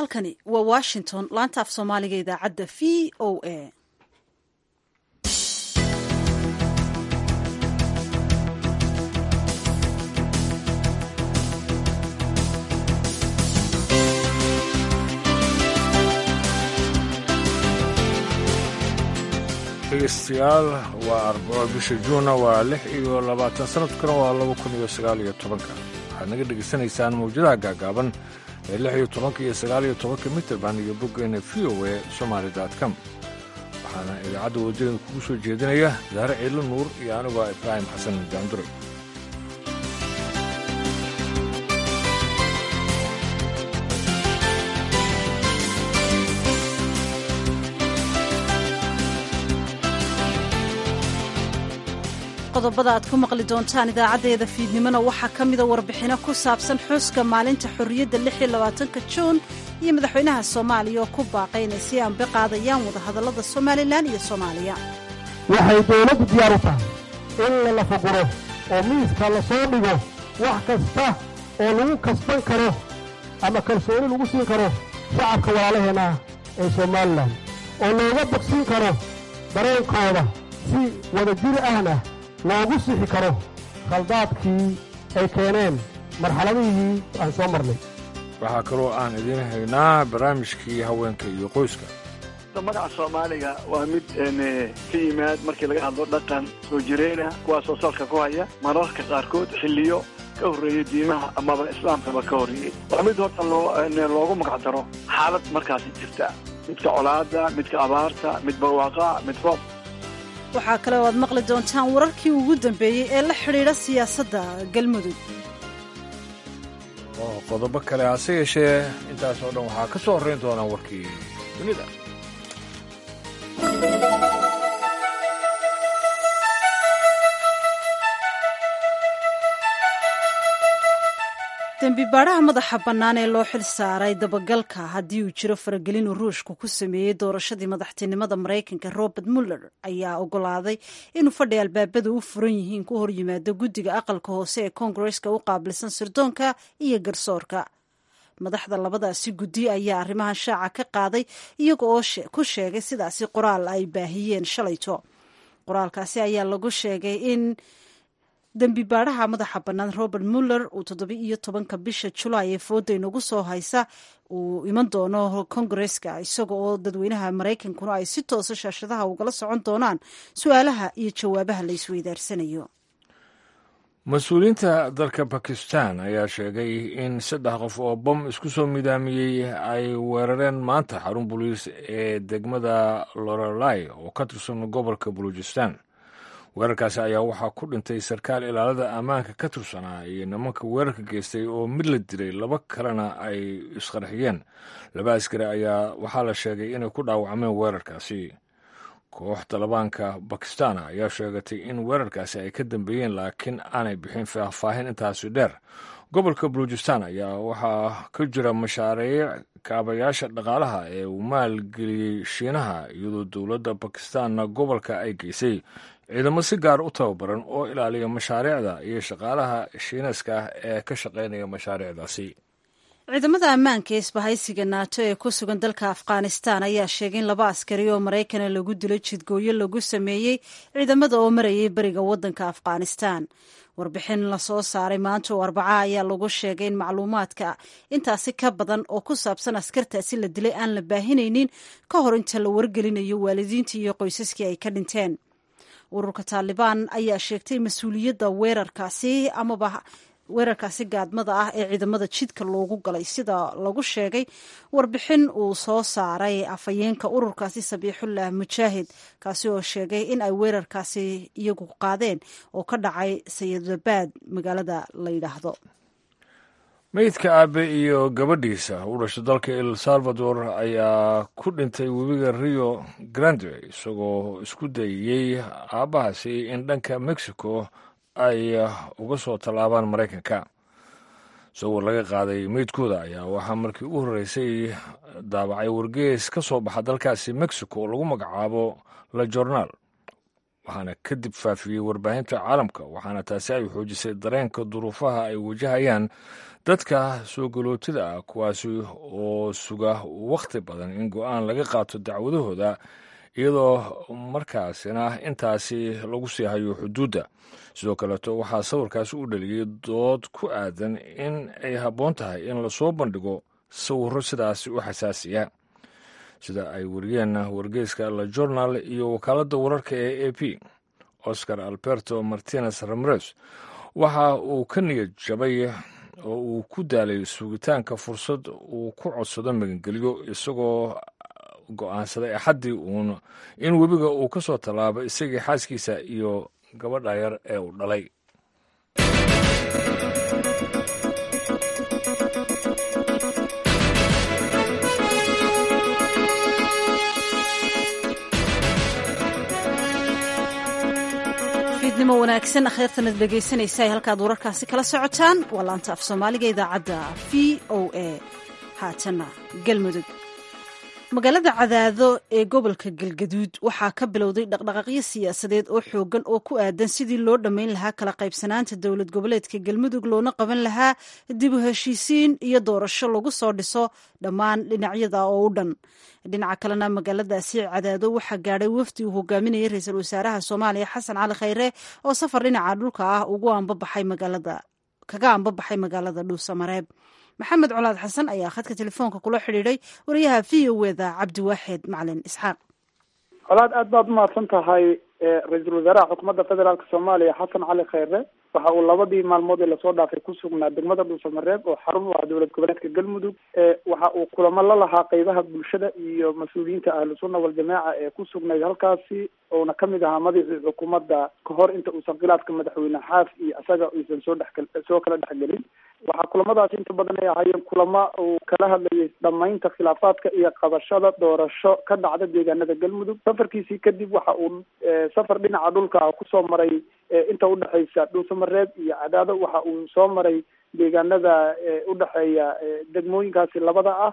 halkani waa washington laanta af soomaaliga idaacadda v o a dhegeystayaal waa arbaco bisha juuna waa lix iyo labaatan sanadkuna waa laba kun iyo sagaal iyo tobanka waxaad naga dhegaysanaysaan mawjadaha gaagaaban ee lix iyo tobanka iyo sagaal iyo tobanka mitrband iyo boggeena v o e somaali com waxaana idaacadda waddadeeda kugu soo jeedinaya daare ciilo nuur iyo anigoo ibraahim xasan jaandure qodobada aad ku maqli doontaan idaacaddeeda fiidnimona waxaa ka mida warbixino ku saabsan xuska maalinta xorriyadda ka juun iyo madaxweynaha soomaaliya oo ku baaqay inay si aanbe qaadayaan wadahadallada somalilan iyo soomaaliya waxay dowladdu diyaar u tahay in la lafaguro oo miiska la soo dhigo wax kasta oo lagu kasban karo ama kalsooni lagu siin karo shacabka walaalaheenna ee somalilan oo looga bogsiin karo dareenkooda si wadajir ahna loogu sixi karo khaldaadkii ay keeneen marxaladihii aan soo marnay waxaa kaloo aan idiin haynaa barnaamijkii haweenka iyo qoyska magaca soomaaliga waa mid ka yimaad markii laga hadlo dhaqan soo jireenah kuwaasoo salka ku haya mararka qaarkood xilliyo ka horreeyey diimaha amaba islaamkaba ka horreeyey waa mid horta loogu magac daro xaalad markaasi jirta midka colaada midka abaarta mid barwaaqa mid roob waxaa kale oo aad maqli doontaan wararkii ugu dambeeyey ee la xidhiidha siyaasadda galmudug oo qodobo kale hase yeeshee intaas oo dhan waxaa ka soo horrayn doonaa warkii dunida dembi baadhaha madaxa bannaan ee loo xil saaray dabagalka haddii uu jiro faragelin uu ruushku ku sameeyey doorashadii madaxtinimada maraykanka robert muller ayaa ogolaaday inuu fadhi albaabada u furan yihiin ku hor yimaado guddiga aqalka hoose ee koongareska u qaabilsan sirdoonka iyo garsoorka madaxda labadaasi guddi ayaa arrimahan shaaca ka qaaday iyaga oo ku sheegay sidaasi qoraal ay baahiyeen shalayto qoraalkaasi ayaa lagu sheegay in dembi baadhaha madaxa bannaan robert muller uu toddoba iyo tobanka bisha julaay ee fooda inagu soo haysa uu iman doono kongareska isaga oo dadweynaha maraykankuna ay si toosa shaashadaha ugala socon doonaan su-aalaha iyo jawaabaha la isweydaarsanayo mas-uuliyiinta dalka bakistan ayaa sheegay in saddex qof oo bom isku soo midaamiyey ay weerareen maanta xarun boliis ee degmada lorelai oo ka tirsan gobolka buluujistan weerarkaasi ayaa waxaa ku dhintay sarkaal ilaalada ammaanka ka tirsanaa iyo nimanka weerarka geystay oo mid la dilay laba kalena ay isqarxiyeen laba askari ayaa waxaa la sheegay inay ku dhaawacmeen weerarkaasi koox talibaanka bakistan ayaa sheegatay in weerarkaasi ay ka dambeeyeen laakiin aanay bixin faahfaahin intaasi dheer gobolka baluujistan ayaa waxaa ka jira mashaariic kaabayaasha dhaqaalaha ee uu maalgeliyey shiinaha iyadoo dowladda bakistanna gobolka ay geysay ciidamo si gaar u tababaran oo ilaaliya mashaariicda iyo shaqaalaha shiineeska ah ee ka shaqaynaya mashaariicdaasi ciidamada ammaanka ee isbahaysiga naato ee ku sugan dalka afghanistan ayaa sheegay in laba askari oo maraykana lagu dilo jidgooyo lagu sameeyey ciidamada oo marayay beriga waddanka afghanistan warbixin lasoo saaray maanta oo arbaca ayaa lagu sheegay in macluumaadka intaasi ka badan oo ku saabsan askartaasi la dilay aan la baahinaynin ka hor inta la wargelinayo waalidiintii iyo qoysaskii ay ka dhinteen ururka taalibaan ayaa sheegtay mas-uuliyadda weerarkaasi amaba weerarkaasi gaadmada ah ee ciidamada jidka loogu galay sida lagu sheegay warbixin uu soo saaray afhayeenka ururkaasi sabiixullah mujaahid kaasi oo sheegay in ay weerarkaasi iyagu qaadeen oo ka dhacay sayidabad magaalada la yidhaahdo meydka aabe iyo gabadhiisa u dhashay dalka el salvador ayaa ku dhintay webiga rio grande isagoo isku dayey aabbahaasi in dhanka mexico ay uga soo tallaabaan maraykanka sawir laga qaaday meydkooda ayaa waxaa markii u horreysay daabacay wargees ka soo baxa dalkaasi mexico oo lagu magacaabo la jornaal waxaana kadib faafiyey warbaahinta caalamka waxaana taasi ay xoojisay dareenka duruufaha ay wajahayaan dadka soo galootida ah kuwaasi oo suga wakhti badan in go-aan laga qaato dacwadahooda iyadoo markaasina intaasi lagu sii hayo xuduudda sidoo kaleeto waxaa sawirkaasi u dhaliyey dood ku aadan in ay habboon tahay in lasoo bandhigo sawirro sidaasi u xasaasiya sida ay wariyeen wargeyska la journal iyo wakaaladda wararka ee a p oscar alberto martinez ramres waxa uu ka niyad jabay oo uu ku daalay sugitaanka fursad uu ku codsado magangelyo isagoo go-aansaday axaddii uun in webiga uu ka soo tallaabo isagii xaaskiisa iyo gabadha yar ee uu dhalay fiidnimo wanaagsan akhyaartanad dhegaysanaysa ay halkaad wararkaasi kala socotaan waa laanta af soomaaliga idaacadda v o a haatana galmudug magaalada cadaado ee gobolka galgaduud waxaa ka bilowday dhaqdhaqaaqyo siyaasadeed oo xoogan oo ku aadan sidii loo dhammayn lahaa kala qaybsanaanta dowlad goboleedka galmudug loona qaban lahaa dib u heshiisiin iyo doorasho lagu soo dhiso dhammaan dhinacyada oo u dhan dhinaca kalena magaaladaasi cadaado waxaa gaadhay wafdi uu hogaaminayay ra-iisul wasaaraha soomaaliya xasan cali khayre oo safar dhinaca dhulka ah ugu ambabaxay magaalada kaga ambabaxay magaalada dhuusamareeb maxamed colaad xasan ayaa khadka telefoonka kula xidhiidhay wariyaha v o eda cabdiwaaxid macalin isxaaq colaad aad baad umahadsan tahay ra-iisul wasaaraha xukuumadda federaalk soomaaliya xasan cali khayre waxa uu labadii maalmood ee lasoo dhaafay ku sugnaa degmada dhuusamareeb oo xarun u ah dowlad goboleedka galmudug waxa uu kulamo la lahaa qeybaha bulshada iyo mas-uuliyiinta ahlu sunna waljamaaca ee ku sugnayd halkaasi ouna kamid ahaa madaxii xukuumadda kahor inta uusan khilaafka madaxweyne xaaf iyo isaga aysan soo dhex soo kala dhexgelin waxaa kulamadaasi inta badan ay ahaayeen kulamo uu kala hadlayay dhamaynta khilaafaadka iyo qabashada doorasho ka dhacda deegaanada galmudug safarkiisii kadib waxa uu safar dhinaca dhulka ah kusoo maray inta udhexaysa dhuusamareeb iyo cadaado waxa uu soo maray deegaanada udhexeeya degmooyinkaasi labada ah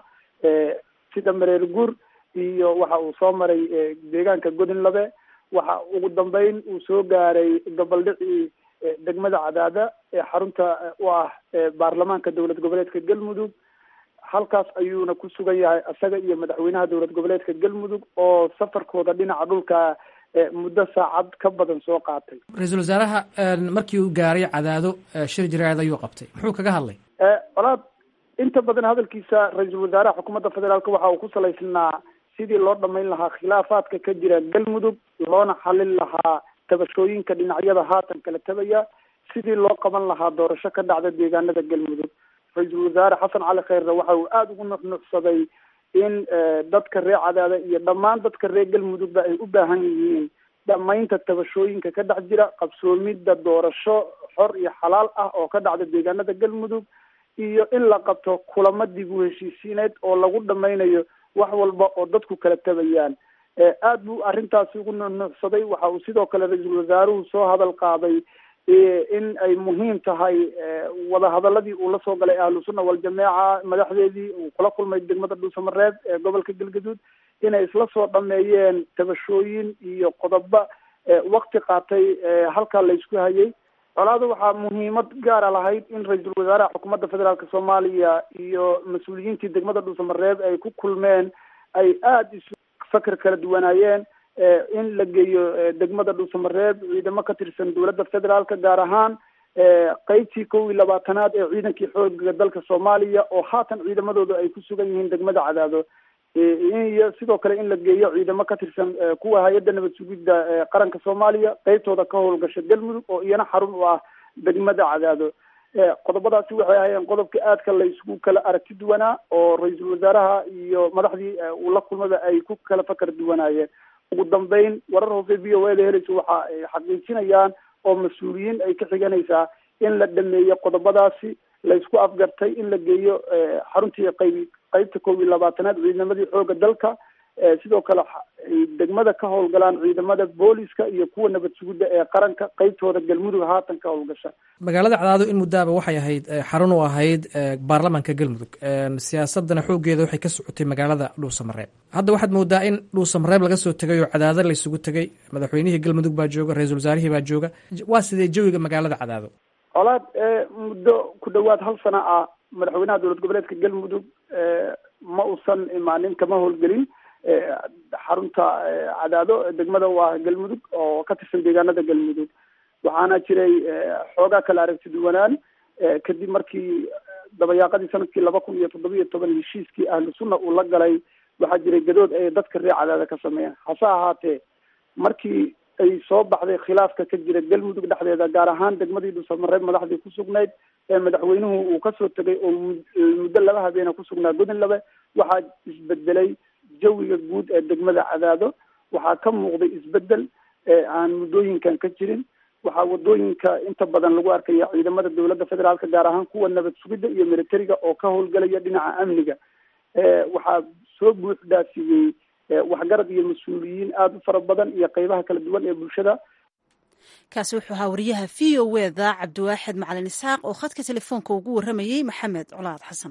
sida mareer guur iyo waxa uu soo maray deegaanka godinlabe waxa ugu dambeyn uu soo gaaray gobaldhicii degmada cadaada ee xarunta u ah baarlamaanka dowlad goboleedka galmudug halkaas ayuuna ku sugan yahay isaga iyo madaxweynaha dowlad goboleedka galmudug oo safarkooda dhinaca dhulka muddo saacad ka badan soo qaatay ra-iisul wasaaraha markii uu gaaray cadaado shir jiraacid ayuu qabtay muxuu kaga hadlay colaad inta badan hadalkiisa ra-iisul wasaaraha xukuumadda federaalk waxa uu ku salaysnaa sidii loo dhamayn lahaa khilaafaadka ka jira galmudug loona xalin lahaa tabashooyinka dhinacyada haatan kala tabaya sidii loo qaban lahaa doorasho ka dhacda deegaanada galmudug ra-iisul wasaare xasan cali khayrre waxa uu aada ugu nuxnuxsaday in dadka reer cadaada iyo dhammaan dadka reer galmudugba ay u baahan yihiin dhamaynta tabashooyinka ka dhex jira qabsoomidda doorasho xor iyo xalaal ah oo ka dhacda deegaanada galmudug iyo in la qabto kulamo dib u heshiisiineed oo lagu dhamaynayo wax walba oo dadku kala tabayaan aad buu arrintaasi ugu nuxnuxsaday waxa uu sidoo kale ra-iisul wasaaruhu soo hadal qaaday in ay muhiim tahay wadahadaladii uu la soo galay ahlu sunna waljamaaca madaxdeedii uu kula kulmay degmada dhuusamareeb ee gobolka galgaduud inay isla soo dhameeyeen tabashooyin iyo qodobo wakti qaatay halkaa laysku hayay colaada waxaa muhiimad gaara lahayd in ra-iisul wasaaraha xukuumadda federaalk soomaaliya iyo mas-uuliyiintii degmada dhuusamareeb ay ku kulmeen ay aada isu fakar kala duwanaayeen in la geeyo degmada dhuusamareeb ciidamo ka tirsan dowladda federaalka gaar ahaan qeybtii kow iyo labaatanaad ee ciidankii xooga dalka soomaaliya oo haatan ciidamadooda ay ku sugan yihiin degmada cadaado iyo sidoo kale in la geeyo ciidamo ka tirsan kuwa hay-adda nabad sugidda qaranka soomaaliya qeybtooda ka howlgasha galmudug oo iyana xarun u ah degmada cadaado qodobadaasi waxay ahaayeen qodobka aadka la isugu kala aragti duwanaa oo ra-iisul wasaaraha iyo madaxdii uu la kulmaba ay ku kala fakar duwanaayeen ugu dambeyn warar hoose v o eda helaysa waxa ay xaqiijinayaan oo mas-uuliyiin ay ka xiganaysaa in la dhameeyo qodobadaasi laysku afgartay in la geeyo xaruntii qayb qeybta koob iyo labaatanaad ciidamadii xooga dalka sidoo kale degmada ka howlgalaan ciidamada booliska iyo kuwa nabad sugidda ee qaranka qeybtooda galmudug haatan ka howlgasha magaalada cadaado in muddaaba waxay ahayd xarun u ahayd baarlamaanka galmudug siyaasadana xoogeeda waxay ka socotay magaalada dhuusamareeb hadda waxaad moodaa in dhuusamareeb laga soo tegay oo cadaado laysugu tegay madaxweynihii galmudug baa jooga ra-iisul wasaarihii baa jooga waa sidee jawiga magaalada cadaado colaad muddo ku dhawaad hal sana ah madaxweynaha dowlad goboleedka galmudug ma uusan imaanin kama howlgelin xarunta cadaado degmada waa galmudug oo ka tirsan deegaanada galmudug waxaana jiray xoogaa kala aragti duwanaan kadib markii dabayaaqadii sanadkii laba kun iyo toddoba iyo toban heshiiskii ahlu sunna uu la galay waxaa jiray gadood ay dadka reer cadaada ka sameeyeen hase ahaatee markii ay soo baxday khilaafka ka jira galmudug dhexdeeda gaar ahaan degmadii dhuusamareeb madaxdii ku sugnayd ee madaxweynuhu uu kasoo tegay oo muddo laba habeena kusugnaa godin labe waxaa isbedelay jawiga guud ee degmada cadaado waxaa ka muuqday isbedel aan muddooyinkan ka jirin waxaa wadooyinka inta badan lagu arkaya ciidamada dowladda federaalka gaar ahaan kuwa nabad sugidda iyo militariga oo ka howlgalaya dhinaca amniga waxaa soo buux dhaafiyey waxgarad iyo mas-uuliyiin aada u fara badan iyo qeybaha kala duwan ee bulshada kaasi wuxuu ahaa wariyaha v o eda cabdiwaaxid macalin isxaaq oo khadka telefoonka ugu warramayey maxamed colaad xasan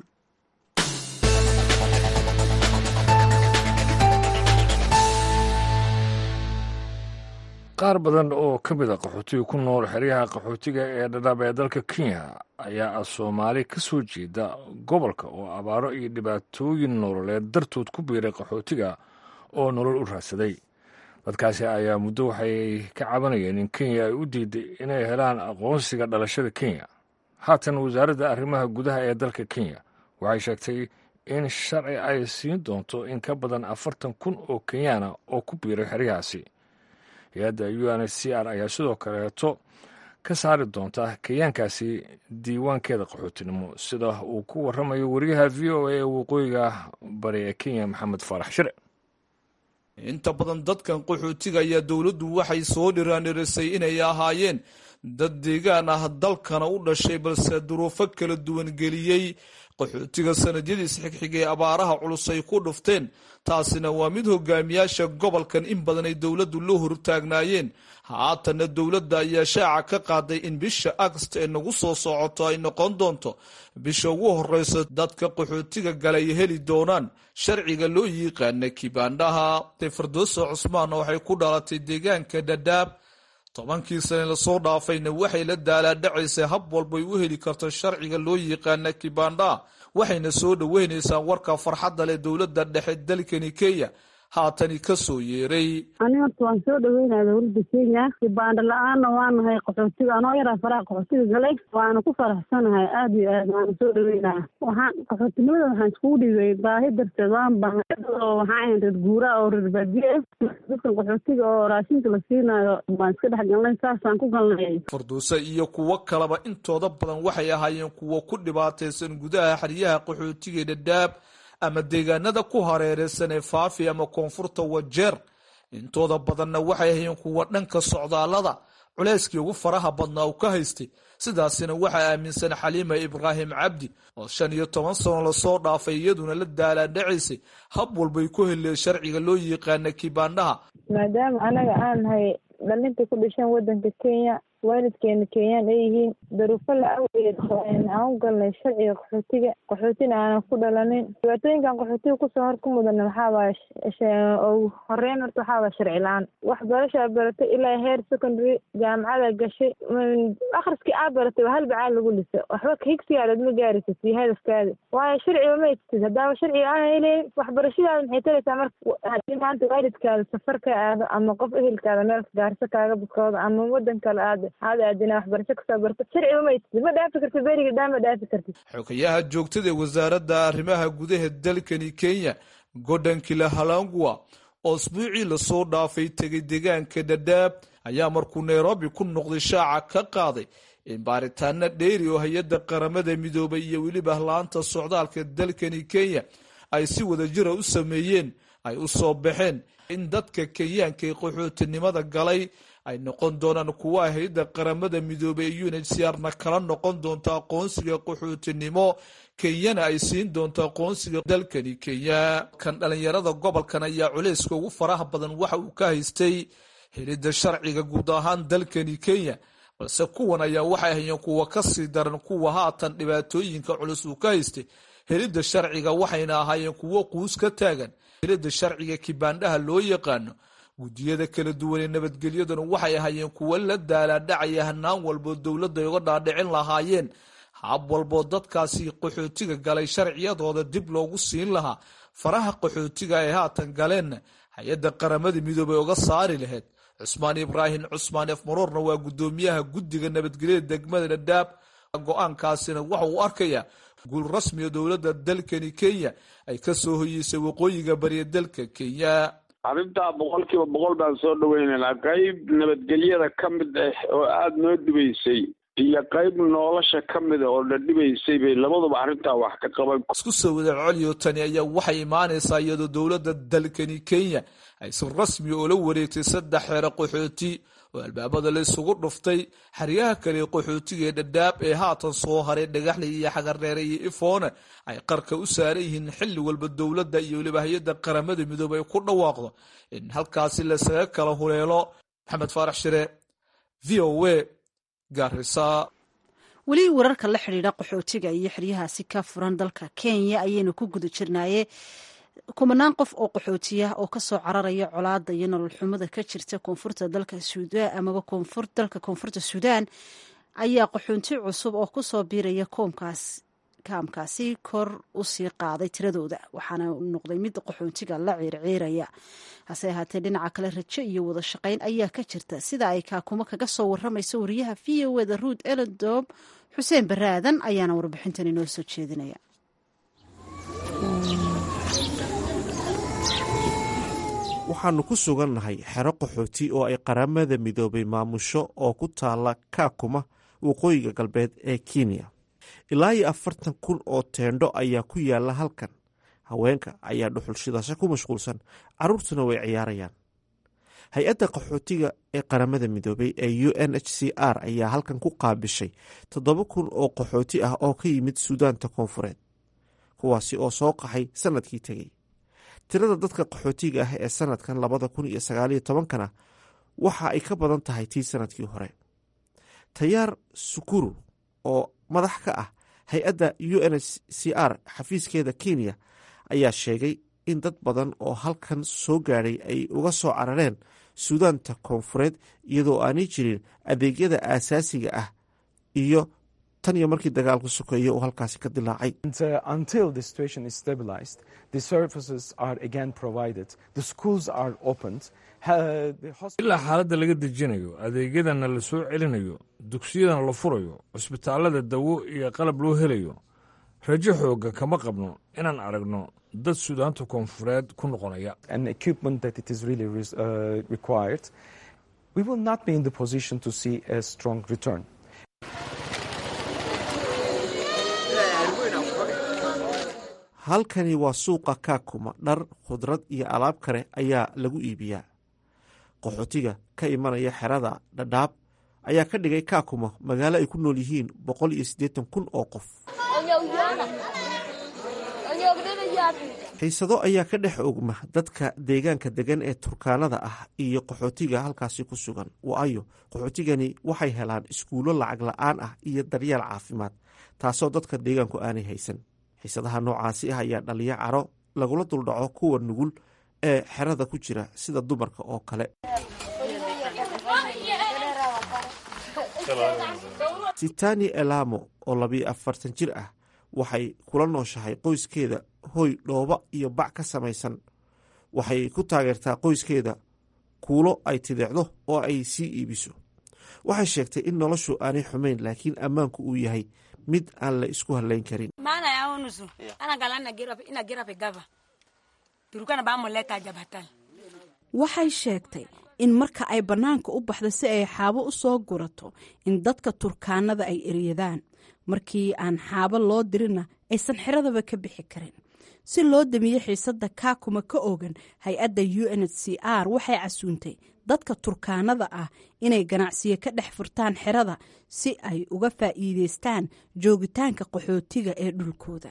qaar badan oo ka mid a qaxootiga ku nool xeryaha qaxootiga ee dhadhaab ee dalka kenya ayaa ah soomaali ka soo jeeda gobolka oo abaaro iyo dhibaatooyin nololeed dartood ku biiray qaxootiga oo nolol u raadsaday dadkaasi ayaa muddo waxay ka cabanayeen in kenya ay u diiday inay helaan aqoonsiga dhalashada kenya haatan wasaaradda arrimaha gudaha ee dalka kenya waxay sheegtay in sharci ay siin doonto in ka badan afartan kun oo kenyaana oo ku biiray xeryahaasi hay-adda u n h c r ayaa sidoo kaleeto ka saari doonta kenyaankaasi diiwaankeeda qaxootinimo sida uu ku warramayo wariyaha v o a ee waqooyiga bari ee kenya maxamed faarax shire inta badan dadkan qaxootiga ayaa dowladdu waxay soo dhiraandhirisay inay ahaayeen dad deegaan ah dalkana u dhashay balse duruufo kala duwan geliyey qaxootiga sanadyadiis xigxigay abaaraha culus ay ku dhufteen taasina waa mid hogaamiyaasha gobolkan in badan ay dowladdu la hortaagnaayeen haatanna dowladda ayaa shaaca ka qaaday in bisha agst ee nagu soo socoto ay noqon doonto bisha ugu horeysa dadka qaxootiga gala ay heli doonaan sharciga loo yiqaana kibaandhaha firdooso cusmaanna waxay ku dhalatay deegaanka dhadhaab tobankii sane lasoo dhaafayna waxay la daalaadhacaysay hab walbay u heli karto sharciga loo yiqaana kibandha waxayna soo dhoweynaysaa warka farxadda leh dowladda dhexe dalkani kenya haatani ka soo yeeray ani horta waan soo dhaweynaya dowladda kenya kibaandho la-aanna waanahay qaxootiga anoo yaraa faraha qaxootiga galay waana ku faraxsanahay aada iyo aad waana soo dhaweynaya waxaan qaxootinimada waxaan iskugu dhigay baahi darteed waan bahnay oo waxaan ahayn reer guuraa oo reer baadiye dadkan qaxootiga oo raashinka la siinayo waan iska dhex galnay saasaan ku galnay farduuse iyo kuwo kaleba intooda badan waxay ahaayeen kuwo ku dhibaataysan gudaha xeryaha qaxootiga dhadhaab ama deegaanada ku hareereysan ee faafi ama koonfurta wajeer intooda badanna waxay ahaayeen kuwa dhanka socdaalada culeyskii ugu faraha badnaa uu ka haystay sidaasina waxaa aaminsan xaliima ibraahim cabdi oo shan iyo toban sano lasoo dhaafay iyaduna la daalaadhacaysay hab walbay ku heleen sharciga loo yiqaana kibaandhaha maadaama anaga aan nahay dhalinta ku dhashaan wadanka kenya waalidkeena kenyaan ay yihiin daruufo la awgeed aan u galnay sharciga qaxootiga qaxootina aanan ku dhalanin dhibaatooyinkan qaxootiga kusoo hor ku mudana maxaa waaya ugu horeyn horta waxaa waaya sharci la-aan waxbarashaa baratay ilaa heer secondary jaamacada gashay akhriskii aa baratay waa hal bacaal lagu lisa waxba higsigaadad ma gaaraysid iyo hadafkaada waayo sharciba ma egtid haddaaba sharciga aan heleyn waxbarashadaada maxay taraysaa marka haddii maanta waalidkaada safar ka aado ama qof ehelkaada meel gaarso kaaga buskooda ama wadan kale aada aada aadina waxbarasho kasoo barto sharciba ma egtid ma dhaafi kartid beriga dhaan ma dhaafi kartid xogayaha joogtada ee wasaaradda arrimaha gudaha dalkani kenya gordon kilahalangwa oo isbuucii lasoo dhaafay tegay deegaanka dhadhaab ayaa markuu nairobi ku noqday shaaca ka qaaday in baaritaano dheeri oo hay-adda qaramada midoobay iyo weliba laanta socdaalka dalkani kenya ay si wada jira u sameeyeen ay u soo baxeen in dadka kenyaanka ee qaxootinimada galay ay noqon doonaan kuwa hay-adda qaramada midoobey ee unhcr-na kala noqon doonto aqoonsiga qaxootinimo kenyana ay siin doonto aqoonsiga dalkani kenya kan dhalinyarada gobolkan ayaa culayska ugu faraha badan waxa uu ka haystay helidda sharciga guud ahaan dalkani kenya balse kuwan ayaa waxay hayeen kuwa kasii daran kuwa haatan dhibaatooyinka culus uu ka haystay helidda sharciga waxayna ahaayeen kuwo quus ka taagan helidda sharciga kibaandhaha loo yaqaano guddiyada kala duwan ee nabadgelyaduna waxay ahaayeen kuwo la daalaadhacaya hanaan walbo dowladda ay uga dhaadhicin lahaayeen hab walboo dadkaasi qaxootiga galay sharciyadooda dib loogu siin lahaa faraha qaxootiga ay haatan galeenna hay-adda qaramada midoobey uga saari lahayd cusmaan ibraahim cusmaan efmaroorna waa guddoomiyaha guddiga nabadgelyada degmada dhadhaab go-aankaasina waxa uu arkayaa guul rasmiga dowladda dalkani kenya ay ka soo hoyeysay waqooyiga bariya dalka kenya arrintaa boqolkiiba boqol baan soo dhaweynaynaa qayb nabadgelyada ka mid ah oo aada noo dhibaysay iyo qayb nolosha ka mida oo la dhibaysay bay labaduba arrintaa wax ka qaban isku soo wada coliyo tani ayaa waxay imaanaysaa iyadoo dowladda dalkani kenya ay si rasmi oola wareegtay saddex xeero qaxooti oo albaabada la isugu dhuftay xeryaha kale qaxootiga ee dhadhaab ee haatan soo haray dhagaxley iyo xagareere iyo ifoone ay qarka u saaran yihiin xilli walba dowladda iyo weliba hay-adda qaramada midoobey ay ku dhawaaqdo in halkaasi lasaga kala huleelo maxamed faarax shire v o a garisa weli wararka la xidhiidha qaxootiga iyo xeryahaasi ka furan dalka kenya ayaynu ku guda jirnaaye kumanaan qof oo qaxootiya oo kasoo cararaya colaada iyo nolol xumada ka jirta koonfurta dalka suudaan amaba dalka koonfurta suudaan ayaa qaxoonti cusub oo kusoo biiraya koomkaas kaamkaasi kor usii qaaday tiradooda waxaana noqday mid qaxoontiga la ciirciiraya hase ahaatee dhinaca kale rajo iyo wada shaqayn ayaa ka jirta sida ay kaakumo kaga soo waramayso wariyaha v o eda ruud elendob xuseen baraadan ayaana warbixintan inoo soo jeedinaya waxaannu ku sugannahay xero qaxooti oo ay qaramada midoobay maamusho oo ku taala kaakuma waqooyiga galbeed ee kenya ilaa iyo afartan kun oo teendho ayaa ku yaala halkan haweenka ayaa dhuxulshidasho ku mashquulsan carruurtuna way ciyaarayaan hay-adda qaxootiga ee qaramada midoobay ee u n h c r ayaa halkan ku qaabishay toddoba kun oo qaxooti ah oo ka yimid suudaanta koonfureed kuwaasi oo soo qaxay sannadkii tegey tirada dadka qaxootiga ah ee sanadkan labada kun iyo sagaaliyo tobankana waxa ay ka badan tahay tii sanadkii hore tayaar sukuru oo madax ka ah hay-adda u n h c r xafiiskeeda kenya ayaa sheegay in dad badan oo halkan soo gaadhay ay uga soo carareen suudaanta koonfureed iyadoo aanay jirin adeegyada aasaasiga ah iyo tan iyo markii dagaalku sokeeye uu halkaasi ka dilaacay ilaa xaaladda laga dejinayo adeegyadana la soo celinayo dugsiyadana la furayo cusbitaallada dawo iyo qalab loo helayo rajo xooga kama qabno inaan aragno dad suudaanta koonfureed ku noqonaya halkani waa suuqa kaakuma dhar khudrad iyo alaab kale ayaa lagu iibiyaa qaxootiga ka imanaya xerada dhadhaab ayaa ka dhigay kaakuma magaalo ay ku nool yihiin boqol iyo siddeetan kun oo qof xiisado ayaa ka dhex ogma dadka deegaanka degan ee turkaanada ah iyo qaxootiga halkaasi ku sugan waayo qaxootigani waxay helaan iskuullo lacag la-aan ah iyo daryeel caafimaad taasoo dadka deegaanku aanay haysan xiisadaha noocaasi ah ayaa dhaliya caro lagula duldhaco kuwa nugul ee xerada ku jira sida dumarka oo kale sitani elamo oo labiyo afartan jir ah waxay kula nooshahay qoyskeeda hoy dhooba iyo bac ka samaysan waxay ku taageertaa qoyskeeda kuulo ay tideecdo oo ay sii iibiso waxay sheegtay in noloshu aanay xumayn laakiin ammaanku uu yahay mid aan la isku halayn karin waxay sheegtay in marka ay bannaanka u baxdo si ay xaabo u soo gurato in dadka turkaanada ay eryadaan markii aan xaabo loo dirinna aysan xeradaba ka bixi karin si loo damiyo xiisadda kaakuma ka ogan hay-adda u n h c r waxay casuuntay dadka turkaanada ah inay ganacsiyo ka dhex furtaan xerada si ay uga faa'iideystaan joogitaanka qaxootiga ee dhulkooda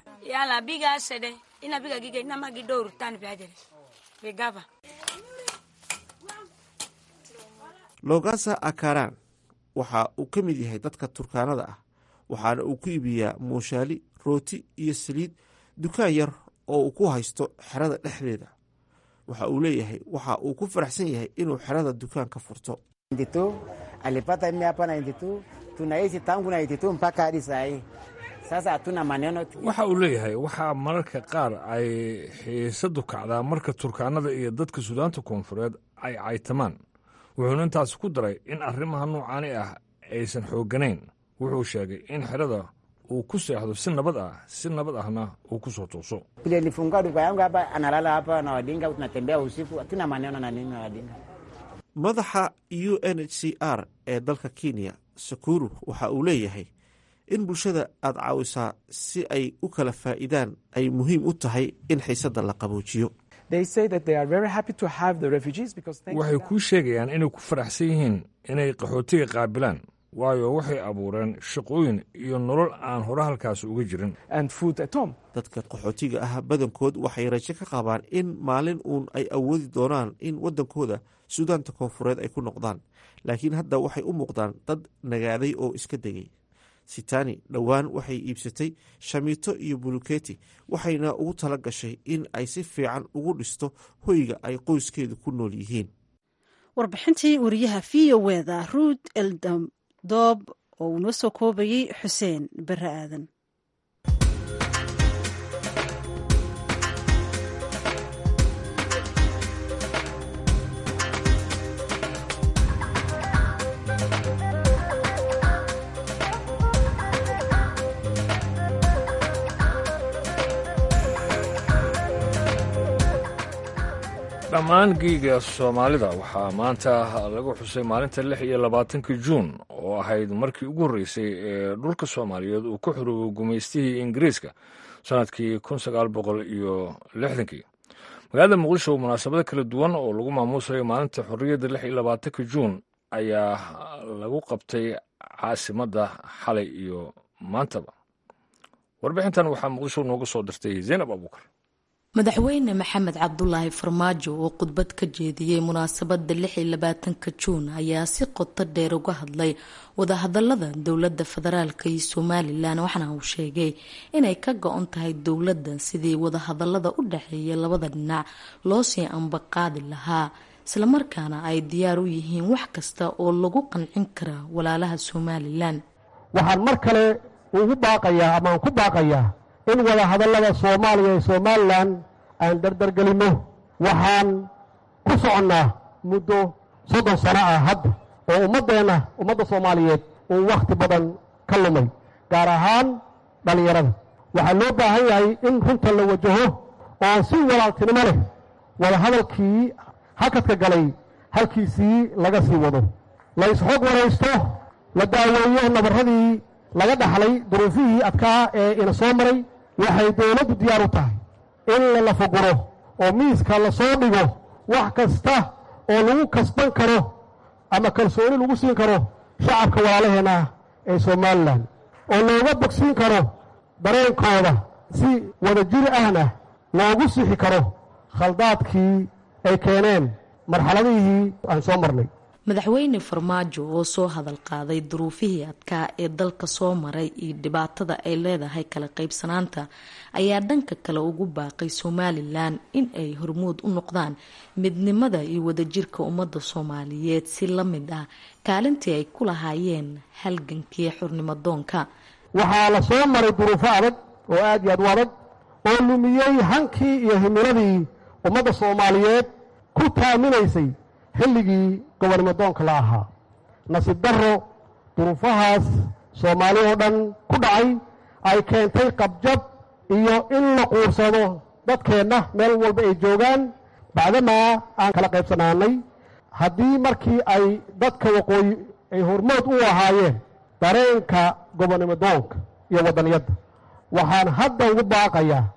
logasa akaran waxa uu ka mid yahay dadka turkaanada ah waxaana uu ku iibiyaa muushaali rooti iyo saliid dukaan yar oo uu ku haysto xerada dhexdeeda waxa uu leeyahay waxa uu ku faraxsan yahay inuu xerada dukaan ka furto alipata mimi hapa 92 tunaishi tangu 92 mpaka hadi saa hii. Sasa hatuna maneno. waxa uu leeyahay waxaa mararka qaar ay xiisadu kacdaa marka turkaanada iyo dadka suudaanta koonfureed ay caytamaan wuxuuna intaas ku daray in arrimaha noocaani ah aysan xoogganayn wuxuu sheegay in xerada uu ku seexdo si nabad ah si nabad ahna uu ku soo tuuso Vile nilifungua duka yangu hapa, analala hapa na wadinga, tunatembea usiku, hatuna maneno na nini na wadinga. madaxa u n h c r ee dalka kenya sakuru waxa uu leeyahay in bulshada aad caawisaa si ay u kala faa'iidaan ay muhiim u tahay in xiisadda la qaboojiyo waxay kuu sheegayaan inay ku faraxsan yihiin inay qaxootiga qaabilaan waayo waxay abuureen shaqooyin iyo nolol aan hore halkaas uga jirin dadka qaxootiga ah badankood waxay rajo ka qabaan in maalin uun ay awoodi doonaan in waddankooda suudaanta koonfureed ay ku noqdaan laakiin hadda waxay u muuqdaan dad nagaaday oo iska degay sitani dhowaan waxay iibsatay shamiito iyo buluketi waxayna ugu tala gashay in ay si fiican ugu dhisto hoyga ay qoyskeedu ku nool yihiin warbixintii wariyaha v o weda ruud eldam doob oo uu noo soo koobayey xuseen bare aadan dhammaan giiga soomaalida waxaa maanta lagu xusay maalinta lix iyo labaatanka juun oo ahayd markii ugu horreysay ee dhulka soomaaliyeed uu ka xoroobay gumaystihii ingiriiska sannadkii kun sagaal boqol iyo lixdankii magaalada muqdisho munaasabado kala duwan oo lagu maamuusayo maalinta xorriyadda lix iyo labaatanka juun ayaa lagu qabtay caasimadda xalay iyo maantaba warbixintan waxaa muqdisho nooga soo dirtay zaynab abuukar madaxweyne maxamed cabdulaahi farmaajo oo khudbad ka jeediyey munaasabada lix iyo labaatanka juun ayaa si qoto dheer uga hadlay wadahadalada dowlada federaalk iyo somalilan waxaana uu sheegay inay ka go-on tahay dowladda sidii wadahadalada u dhexeeya labada dhinac loo sii ambaqaadi lahaa islamarkaana ay diyaar u yihiin wax kasta oo lagu qancin karaa walaalaha somalilan waxaan mar kale ugu baaqayaa amaan ku baaqayaa in wadahadallada soomaaliya iyo somalilan aan dardargelinno waxaan ku soconnaa muddo soddon sano ah hadda oo ummaddeenna ummadda soomaaliyeed uu wakhti badan ka lumay gaar ahaan dhallinyarada waxaa loo baahan yahay in runta la wajaho oo si walaaltinimo leh wadahadalkii hakadka galay halkiisii laga sii wado la isxog waraysto la daaweeyo nabarradii laga dhaxlay duruufihii adkaa ee ina soo maray waxay dowladdu diyaar u tahay in la lafaguro oo miiska la soo dhigo wax kasta oo lagu kasban karo ama kalsooni lagu siin karo shacabka walaalaheenna ee somalilan oo looga bogsiin karo dareenkooda si wadajir ahna loogu sixi karo khaldaadkii ay keeneen marxaladihii aan soo marnay madaxweyne farmaajo oo soo hadal qaaday duruufihii adkaa ee dalka soo maray iyo dhibaatada ay leedahay kala qaybsanaanta ayaa dhanka kale ugu baaqay somalilan in ay hormuud u noqdaan midnimada iyo wadajirka ummadda soomaaliyeed si la mid ah kaalintii ay ku lahaayeen halgankii xurnimadoonka waxaa la soo maray duruufo adag oo aad iyo aad u adag oo lumiyey hankii iyo himiladii ummadda soomaaliyeed ku taaminaysay xilligii gobonimadoonka la ahaa nasiib darro duruufahaas soomaali oo dhan ku dhacay ay keentay qabjab iyo in la quursado dadkeenna meel walba ay joogaan bacdamaa aan kala qaybsanaanay haddii markii ay dadka waqooyi ay hormood u ahaayeen dareenka gobonimadoonka iyo waddaniyadda waxaan hadda ugu baaqayaa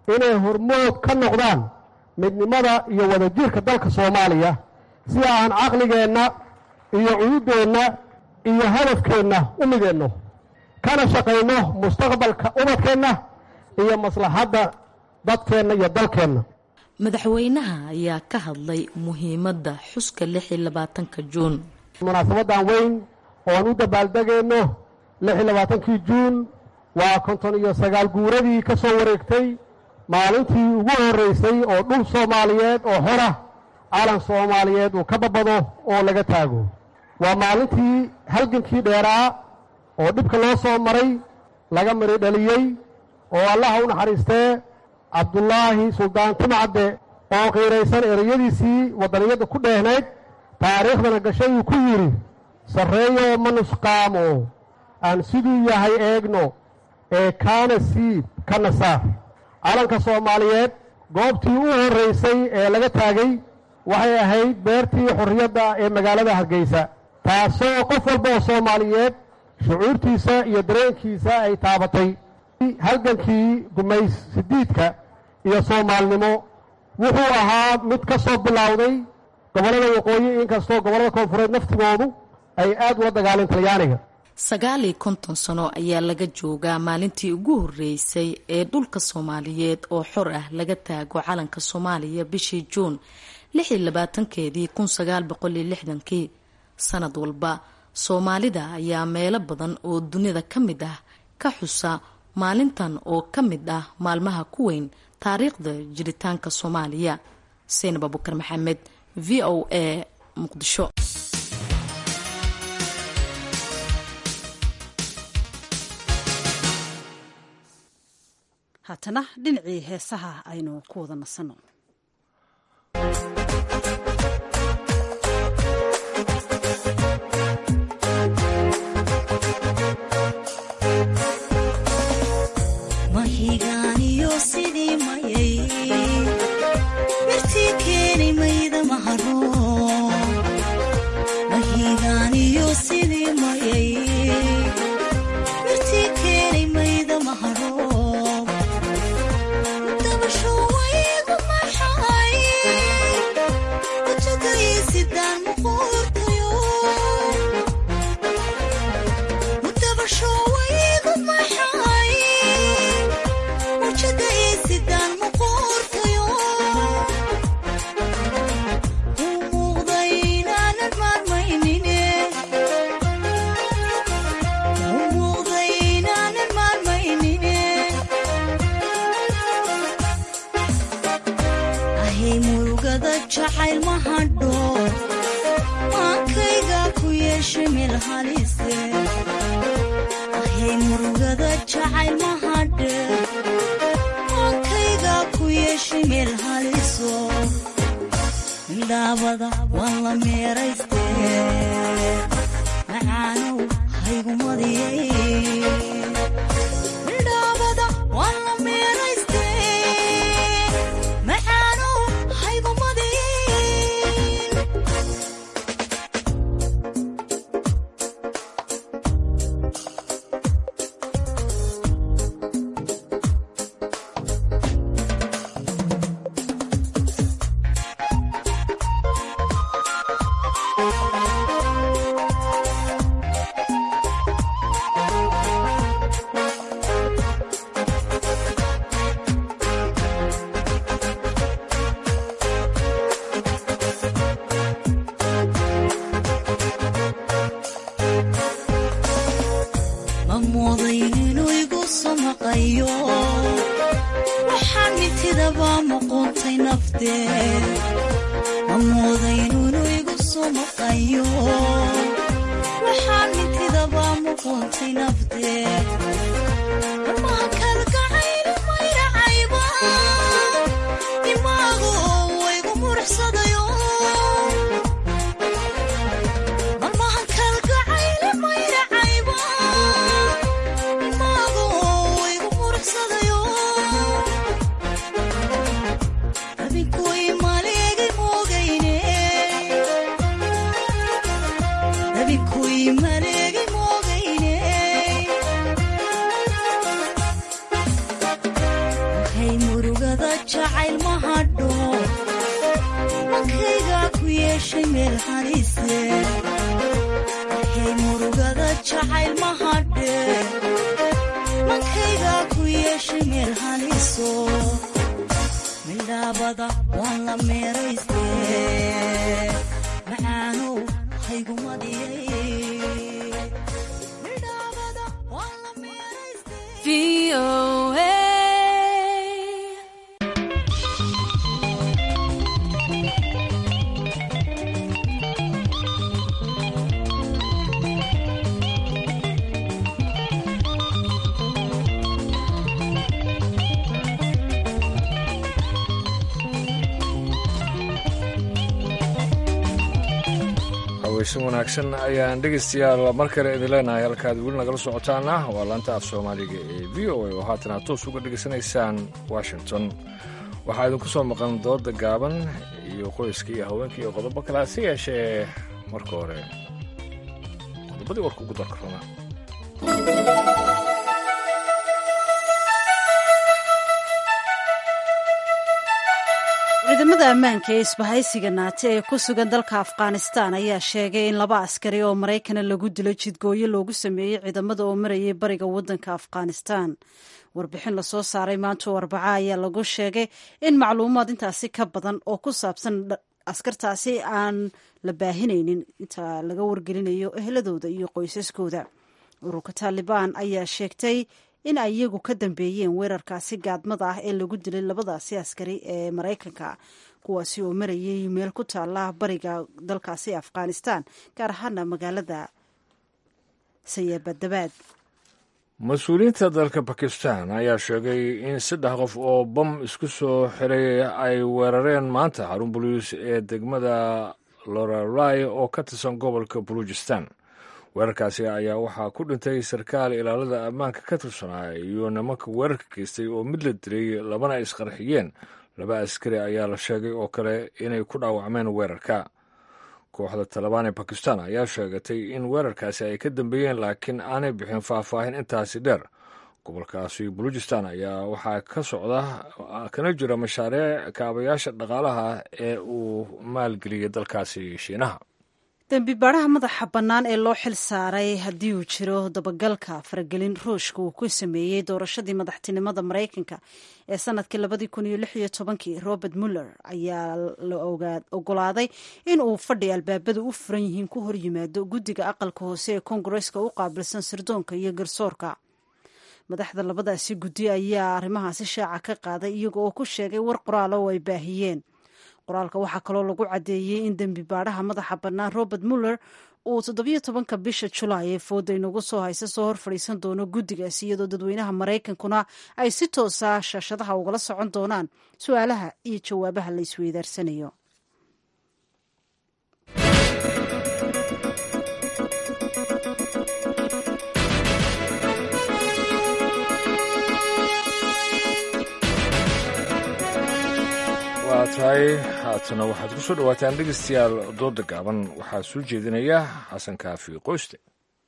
inay hormood ka noqdaan midnimada iyo wadajirka dalka soomaaliya si aan caqligeenna iyo cuyuddeenna iyo hadafkeenna u mideenno kana shaqayno mustaqbalka ubadkeenna iyo maslaxadda dadkeenna iyo dalkeenna madaxweynaha ayaa ka hadlay muhiimadda xuska lix iyo labaatanka juun munaasabadan weyn ooan u dabaaldegayno lix iyo labaatankii juun waa konton iyo sagaal guuradii ka soo wareegtay maalintii ugu horraysay oo dhul soomaaliyeed oo xora calan soomaaliyeed uu ka babado oo laga taago waa maalintii halgankii dheeraa oo dhibka loo soo maray laga mari dhaliyey oo allaha u naxariistee cabdulaahi suldaan timcadde oo qiiraysan ereyadiisii waddaniyadda ku dheehnayd taariikhdana gashay uu ku yidhi sarreeyo ma nusqaamo aan siduu yahay eegno ee kaana siib kana saar calanka soomaaliyeed goobtii u horraysay ee laga taagay waxay ahayd beertii xorriyadda ee magaalada hargeysa taasoo qof walba oo soomaaliyeed shucuurtiisa iyo dareenkiisa ay taabatay halgankii gumays sidiidka iyo soomaalnimo wuxuu ahaa mid ka soo bilowday gobollada waqooyi inkastoo gobollada koonfureed naftigoodu ay aad ula dagaaleen talyaaniga sagaal iyo konton sano ayaa laga joogaa maalintii ugu horreysay ee dhulka soomaaliyeed oo xor ah laga taago calanka soomaaliya bishii juun lix iyo labaatankeedii kun sagaal boqol iyo lixdankii sanad walba soomaalida ayaa meelo badan oo dunida ka mid ah ka xusa maalintan oo ka mid ah maalmaha ku weyn taariikhda jiritaanka soomaaliya seinab abukar maxamed v o a muqdisho haatana dhinacii heesaha aynu ku wada nasanno mahigaaniyo sidii mayay mirtii keenay mayda maharo mahigaaniyo sidii mayay mirtii keenay mayda maharo dabasho waygu maxay utugaysidaan muquurtayo dabasho waygu maxay sidaan muquurtayo u muuqda inaanan maarmaynine u muuqda inaanan maarmaynine ahay murugada jacayl ma hadho maankayga ku yeeshay meel halise ahay murugada jacayl ma hadhe meel haliso indhaabada waan la meeraystee macaanow haygumadiyey indhaabada waan la meeraystee macaanow haygumadiyey ma moodayn inuu igu samaqayo waxaan mintidaba muquuntay naftee ma moodayn inuu igu samaqayo waxaan mintidaba muquuntay naftee warmaha kalgacaylu mayracayba imaagu waygu muruxsadayo marmahan kalgacaylu mayracayba imaagu waygu muruxsadayo abinkuy maleegi moogayne abinkuy maleegi moogayne mankayga ku yeeshay meel xariise waxay murugada jacayl ma hadhe mankayga ku yeeshay meel haliso midhaabada waan la meerayste macaanow haygumadiyay haweysan wanaagsan ayaan dhegaystayaal mar kale idin leenahay halkaad weli nagala socotaana waa laanta af soomaaliga ee v o a oo haatan aad toos uga dhegaysanaysaan washington waxaa idinku soo maqan dooda gaaban iyo qoyska iyo haweenka iyo qodobo kale hase yeeshee marka hore qodobadii warka ugu darka runa ciidamada ammaanka ee isbahaysiga naate ee ku sugan dalka afghanistan ayaa sheegay in laba askari oo maraykana lagu dilo jidgooyo loogu sameeyey ciidamada oo marayay bariga wadanka afghanistan warbixin lasoo saaray maanta oo arbaca ayaa lagu sheegay in macluumaad intaasi ka badan oo ku saabsan askartaasi aan la baahinaynin inta laga wargelinayo eheladooda iyo qoysaskooda ururka taalibaan ayaa sheegtay in ay iyagu ka dambeeyeen weerarkaasi gaadmada ah ee lagu dilay labadaasi askari ee maraykanka kuwaasi oo marayay meel ku taala bariga dalkaasi afghanistan gaar ahaana magaalada sayabadabaad mas-uuliyiinta dalka bakistan ayaa sheegay in saddex qof oo bam isku soo xiray ay weerareen maanta xarun boliis ee degmada loralai oo ka tirsan gobolka baluujistan weerarkaasi ayaa waxaa ku dhintay sarkaal ilaalada ammaanka ka tirsanaa iyo nimanka weerarka geystay oo mid la dilay labana isqarxiyeen laba askari ayaa la sheegay oo kale inay ku dhaawacmeen weerarka kooxda talabaan ee bakistan ayaa sheegatay in weerarkaasi ay ka dambeeyeen laakiin aanay bixin faahfaahin intaasi dheer gobolkaasi baluujistan ayaa waxaa ka socda kana jira mashaariic kaabayaasha dhaqaalaha ee uu maalgeliyay dalkaasi shiinaha dembi baadhaha madaxa bannaan ee loo xil saaray haddii uu jiro dabagalka faragelin ruushka uu ku sameeyey doorashadii madaxtinimada maraykanka ee sanadkii labadii kun iyo lix iyo tobankii robert muller ayaa la ogolaaday in uu fadhi albaabada u furan yihiin ku horyimaado guddiga aqalka hoose ee koongareska u qaabilsan sirdoonka iyo garsoorka madaxda labadaasi guddi ayaa arrimahaasi shaaca ka qaaday iyaga oo ku sheegay war qoraala oo ay baahiyeen qoraalka waxaa kaloo lagu caddeeyey in dembi baadhaha madaxa bannaan robert muller uu toddobiyo tobanka bisha julaay ee fooda inagu soo haysa soo hor fadhiisan doono guddigaasi iyadoo dadweynaha maraykankuna ay si toosa shaashadaha ugala socon doonaan su-aalaha iyo jawaabaha la isweydaarsanayo waa tahay haatana waxaad ku soo dhowaataan dhegeystayaal dooda gaaban waxaa soo jeedinaya xasan kaafi qoyste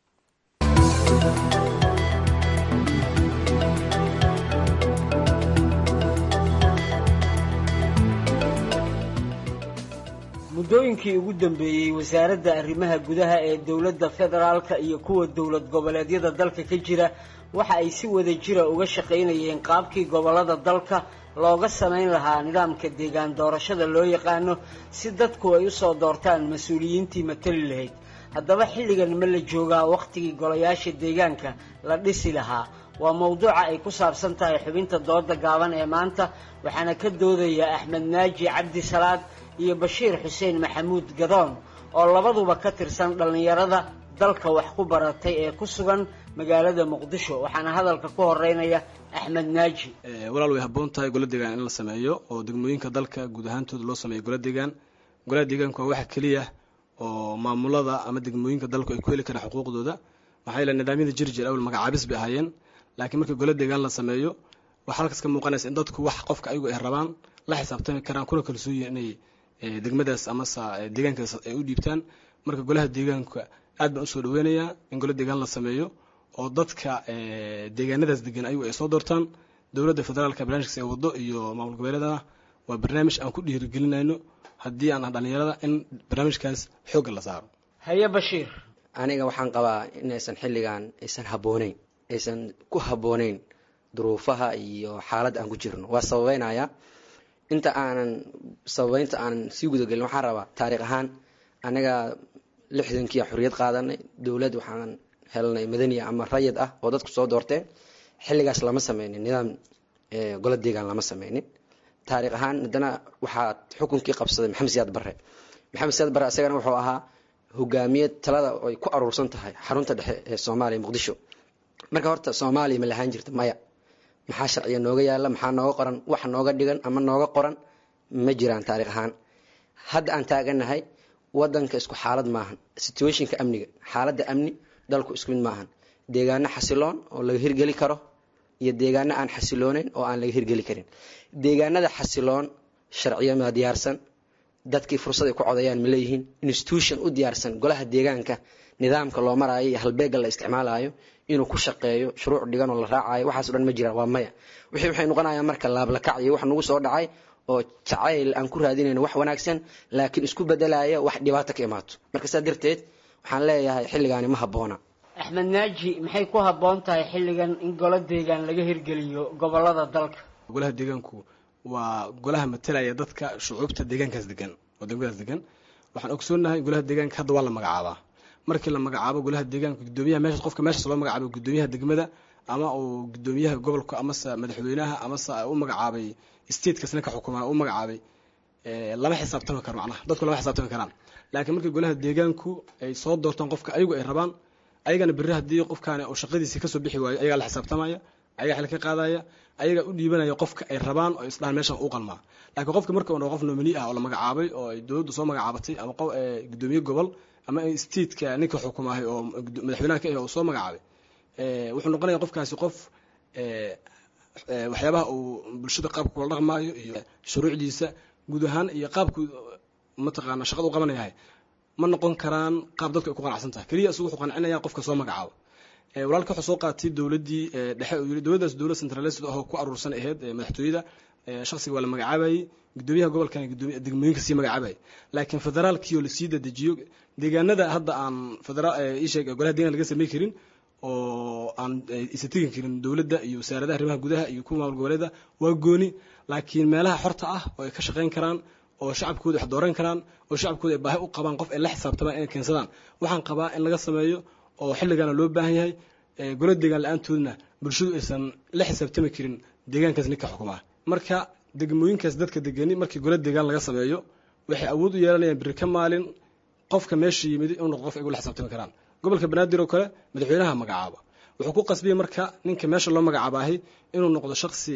muddooyinkii ugu dambeeyey wasaaradda arrimaha gudaha ee dowladda federaalka iyo kuwa dowlad goboleedyada dalka ka jira waxa ay si wada jira uga shaqaynayeen qaabkii gobollada dalka looga samayn lahaa nidaamka deegaan doorashada loo yaqaano si dadku ay usoo doortaan mas-uuliyiintii matali lahayd haddaba xilligan ma la joogaa wakhtigii golayaasha deegaanka la dhisi lahaa waa mowduuca ay ku saabsan tahay xubinta dooda gaaban ee maanta waxaana ka doodaya axmed naaji cabdi salaad iyo bashiir xuseen maxamuud gadoon oo labaduba ka tirsan dhallinyarada dalka wax ku baratay ee ku sugan magaalada muqdisho waxaana hadalka ku horeynaya axmed naaji walaal way habboon tahay gola deegaan in la sameeyo oo degmooyinka dalka guud ahaantooda loo sameeyo gola deegaan golaha deegaanku waa waxa keliya oo maamulada ama degmooyinka dalku ay ku heli karaan xuquuqdooda maxaa yeele nidaamyada jirjir awal magacaabis bay ahaayeen laakiin markii gola deegaan la sameeyo waxaa halkaas ka muuqanaysa in dadku wax qofka ayagu ay rabaan la xisaabtami karaan kuna kalsooyin inay degmadaas amase deegaankaas ay u dhiibtaan marka golaha deegaanka aad baan usoo dhaweynayaa in gola deegaan la sameeyo oo dadka deegaanadaas degan ayagu ay soo doortaan dowladda federaalka barnaamijkaas ee wado iyo maamul goboleedana waa barnaamij aan ku dhiirigelinayno haddii aan dhalinyarada in barnaamijkaas xoogga la saaro haye bashiir aniga waxaan qabaa inaysan xilligan aysan habbooneyn aysan ku habbooneyn duruufaha iyo xaaladda aan ku jirno waa sababeynaya inta aanan sababeynta aanan sii gudagelin waxaan rabaa taariikh ahaan aniga lixdankiia xorriyad qaadanay dowlad waxaan helnay madaniya ama rayid ah oo dadku soo doorteen xilligaas lama sameynin nidaam golo deegaan lama sameynin taariikh ahaan haddana waxaa xukunkii qabsaday maxamed siyaad barre maxamed siyaad barre isagana wuxuu ahaa hogaamiye talada ay ku aruursan tahay xarunta dhexe ee soomaaliya muqdisho marka horta soomaaliya ma lahaan jirta maya maxaa sharciga nooga yaala maxaa nooga qoran wax nooga dhigan ama nooga qoran ma jiraan taariikh ahaan hadda aan taaganahay wadanka isku xaalad maahan situationka amniga xaaladda amni dalku isku mid maahan deegaano xasiloon oo laga hirgeli karo iyo deegaano aan xasilooneyn oo aan laga hirgeli karin deegaanada xasiloon sharciyamaa diyaarsan dadkii fursad ay ku codayaan ma leeyihiin institution u diyaarsan golaha deegaanka nidaamka loo maraayo iyo halbeega la isticmaalayo inuu ku shaqeeyo shuruuc dhigan oo la raacayo waxaaso dhan ma jiraan waa maya wixii waxay noqonayaan marka laablakac iyo wax nagu soo dhacay oo jacayl aan ku raadinayno wax wanaagsan laakiin isku bedelaya wax dhibaato ka imaato marka saa darteed waxaan leeyahay xilligaani ma habboona axmed naaji maxay ku habboon tahay xilligan in golo deegaan laga hirgeliyo gobolada dalka golaha deegaanku waa golaha matalaya dadka shucuubta deegaankaas degan oo degmadaas degan waxaan ogsoonahay golaha deegaanka hadda waa la magacaabaa markii la magacaabo golaha deegaanka gudoomiyaha meesha qofka meeshaas loo magacaabo gudoomiyaha degmada ama uu gudoomiyaha gobolka amase madaxweynaha amase u magacaabay statekas ninka xukumaa u magacaabay lama xisaabtami karo macnaha dadku lama xisaabtami karaan laakiin markii golaha deegaanku ay soo doortaan qofka ayagu ay rabaan ayagana berri haddii qofkaani uu shaqadiisii kasoo bixi waayo ayagaa la xisaabtamaya ayagaa xil ka qaadaya ayagaa u dhiibanaya qofka ay rabaan oo isdhahan meeshan u qalmaa laakiin qofka marka uu qof nomini ah oo la magacaabay oo ay dowladdu soo magacaabatay ama gudoomiye gobol ama stateka ninka xukumaahay oo madaxweynaha ka ah oo soo magacaabay wuxuu noqonaya qofkaasi qof waxyaabaha uu bulshada qaabka kula dhaqmaayo iyo shuruucdiisa guud ahaan iyo qaabku mataqaana shaqada u qabanayahay ma noqon karaan qaab dadku ay ku qanacsan tahay keliya isugu wuxuu qancinaya qofka soo magacaabo walaalka wuxuu soo qaatay dowladdii dhexe uu yiri dowladdaas dowlad centralised ahoo ku aruursan ahayd madaxtooyada shaksiga waa la magacaabayay gudoomiyaha gobolkan gudoomiya degmooyinka sii magacaabayay laakiin federaalkii oo lasii dadejiyo deegaanada hadda aan federaal isheeg golaha deegaan laga samey karin oo aan isa tegi karin dowladda iyo wasaaradaha arrimaha gudaha iyo kuwa maamul goboleeda waa gooni laakiin meelaha xorta ah oo ay ka shaqayn karaan oo shacabkooda wax dooran karaan oo shacabkooda ay baahi u qabaan qof ay la xisaabtamaan inay keensadaan waxaan qabaa in laga sameeyo oo xilligaana loo baahan yahay golo deegaan la-aantoodna bulshadu aysan la xisaabtami karin deegaankaas ninka xukumaa marka degmooyinkaas dadka degani markii golo deegaan laga sameeyo waxay awood u yeelanayaan biri ka maalin qofka meesha yimid inuu noqdo qof ay ula xisaabtami karaan gobolka banaadir oo kale madaxweynaha magacaaba wuxuu ku qasbiyey marka ninka meesha loo magacaabaahay inuu noqdo shaksi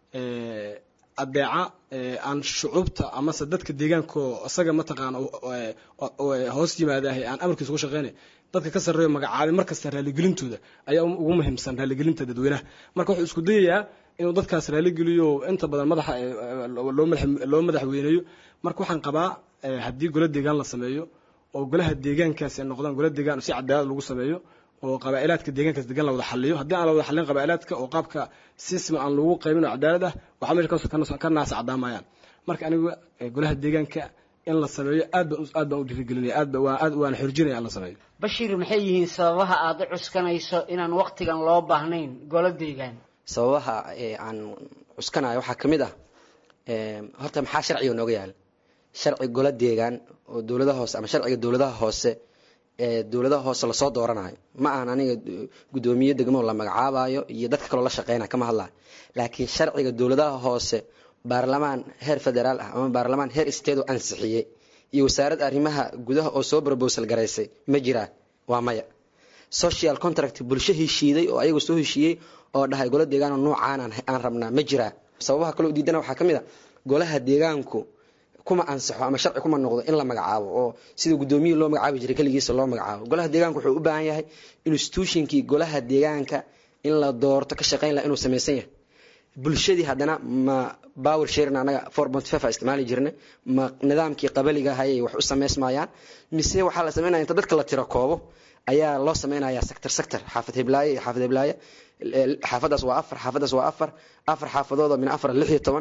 adeeca aan shucuubta amase dadka deegaanko isaga mataqaana hoos yimaadahay aan amarkiisa ugu shaqeynay dadka ka sarreeyo magacaabay markasta raalligelintooda ayaa ugu muhiimsan raalligelinta dadweynaha marka wuxuu isku dayayaa inuu dadkaas raalligeliyo inta badan madaxa loo madaxweyneeyo marka waxaan qabaa haddii golo deegaan la sameeyo oo golaha deegaankaasi ay noqdaan golo deegaan si cadaalad lagu sameeyo oo qabaa'ilaadka deegaankaas degan la wada xaliyo haddii aan la wada xalin qabaa'ilaadka oo qaabka sisma aan lagu qaybin oo cadaalad ah waxaa meesha ka naasa cadaamayaan marka aniga golaha deegaanka in la sameeyo aad baan aad baan u dhiirigelinaya aad baan aad waan xorjinaya in la sameeyo bashiir maxay yihiin sababaha aad u cuskanayso inaan waqtigan loo baahnayn golo deegaan sababaha aan cuskanayo waxaa ka mid ah horta maxaa sharciga nooga yaala sharci golo deegaan oo dowladaha hoose ama sharciga dowladaha hoose ee dowladaha hoose lasoo dooranayo ma ahan aniga guddoomiye degmo la magacaabayo iyo dadka kaloo la shaqeynaya kama hadlayo laakiin sharciga dowladaha hoose baarlamaan heer federaal ah ama baarlamaan heer state oo ansixiyey iyo wasaaradda arrimaha gudaha oo soo brobosal garaysay ma jiraan waa maya social contract bulsho heshiiday oo ayagu soo heshiiyey oo dhahay golo deegaano noocaan aan rabnaa ma jiraa sababaha kaloo diidana waxaa ka mid a golaha deegaanku kuma ansaxo ama sharci kuma noqdo in la magacaabo oo sida guddoomiye loo magacaabi jiray keligiisa loo magacaabo golaha deegaanka wuxuu u baahan yahay institutionkii golaha deegaanka in la doorto ka shaqeyn laha inuu samaysan yahay bulshadii haddana ma power sharing anaga four point five a isticmaali jirnay ma nidaamkii qabaliga hayay wax u samaysmayaan mise waxaa la sameynaya inta dadka la tiro koobo ayaa loo sameynaya sector sector xaafad heblaaye iyo xaafad heblaaye xaafadaas waa afar xaafadaas waa afar afar xaafadood oo min afar lix iyo toban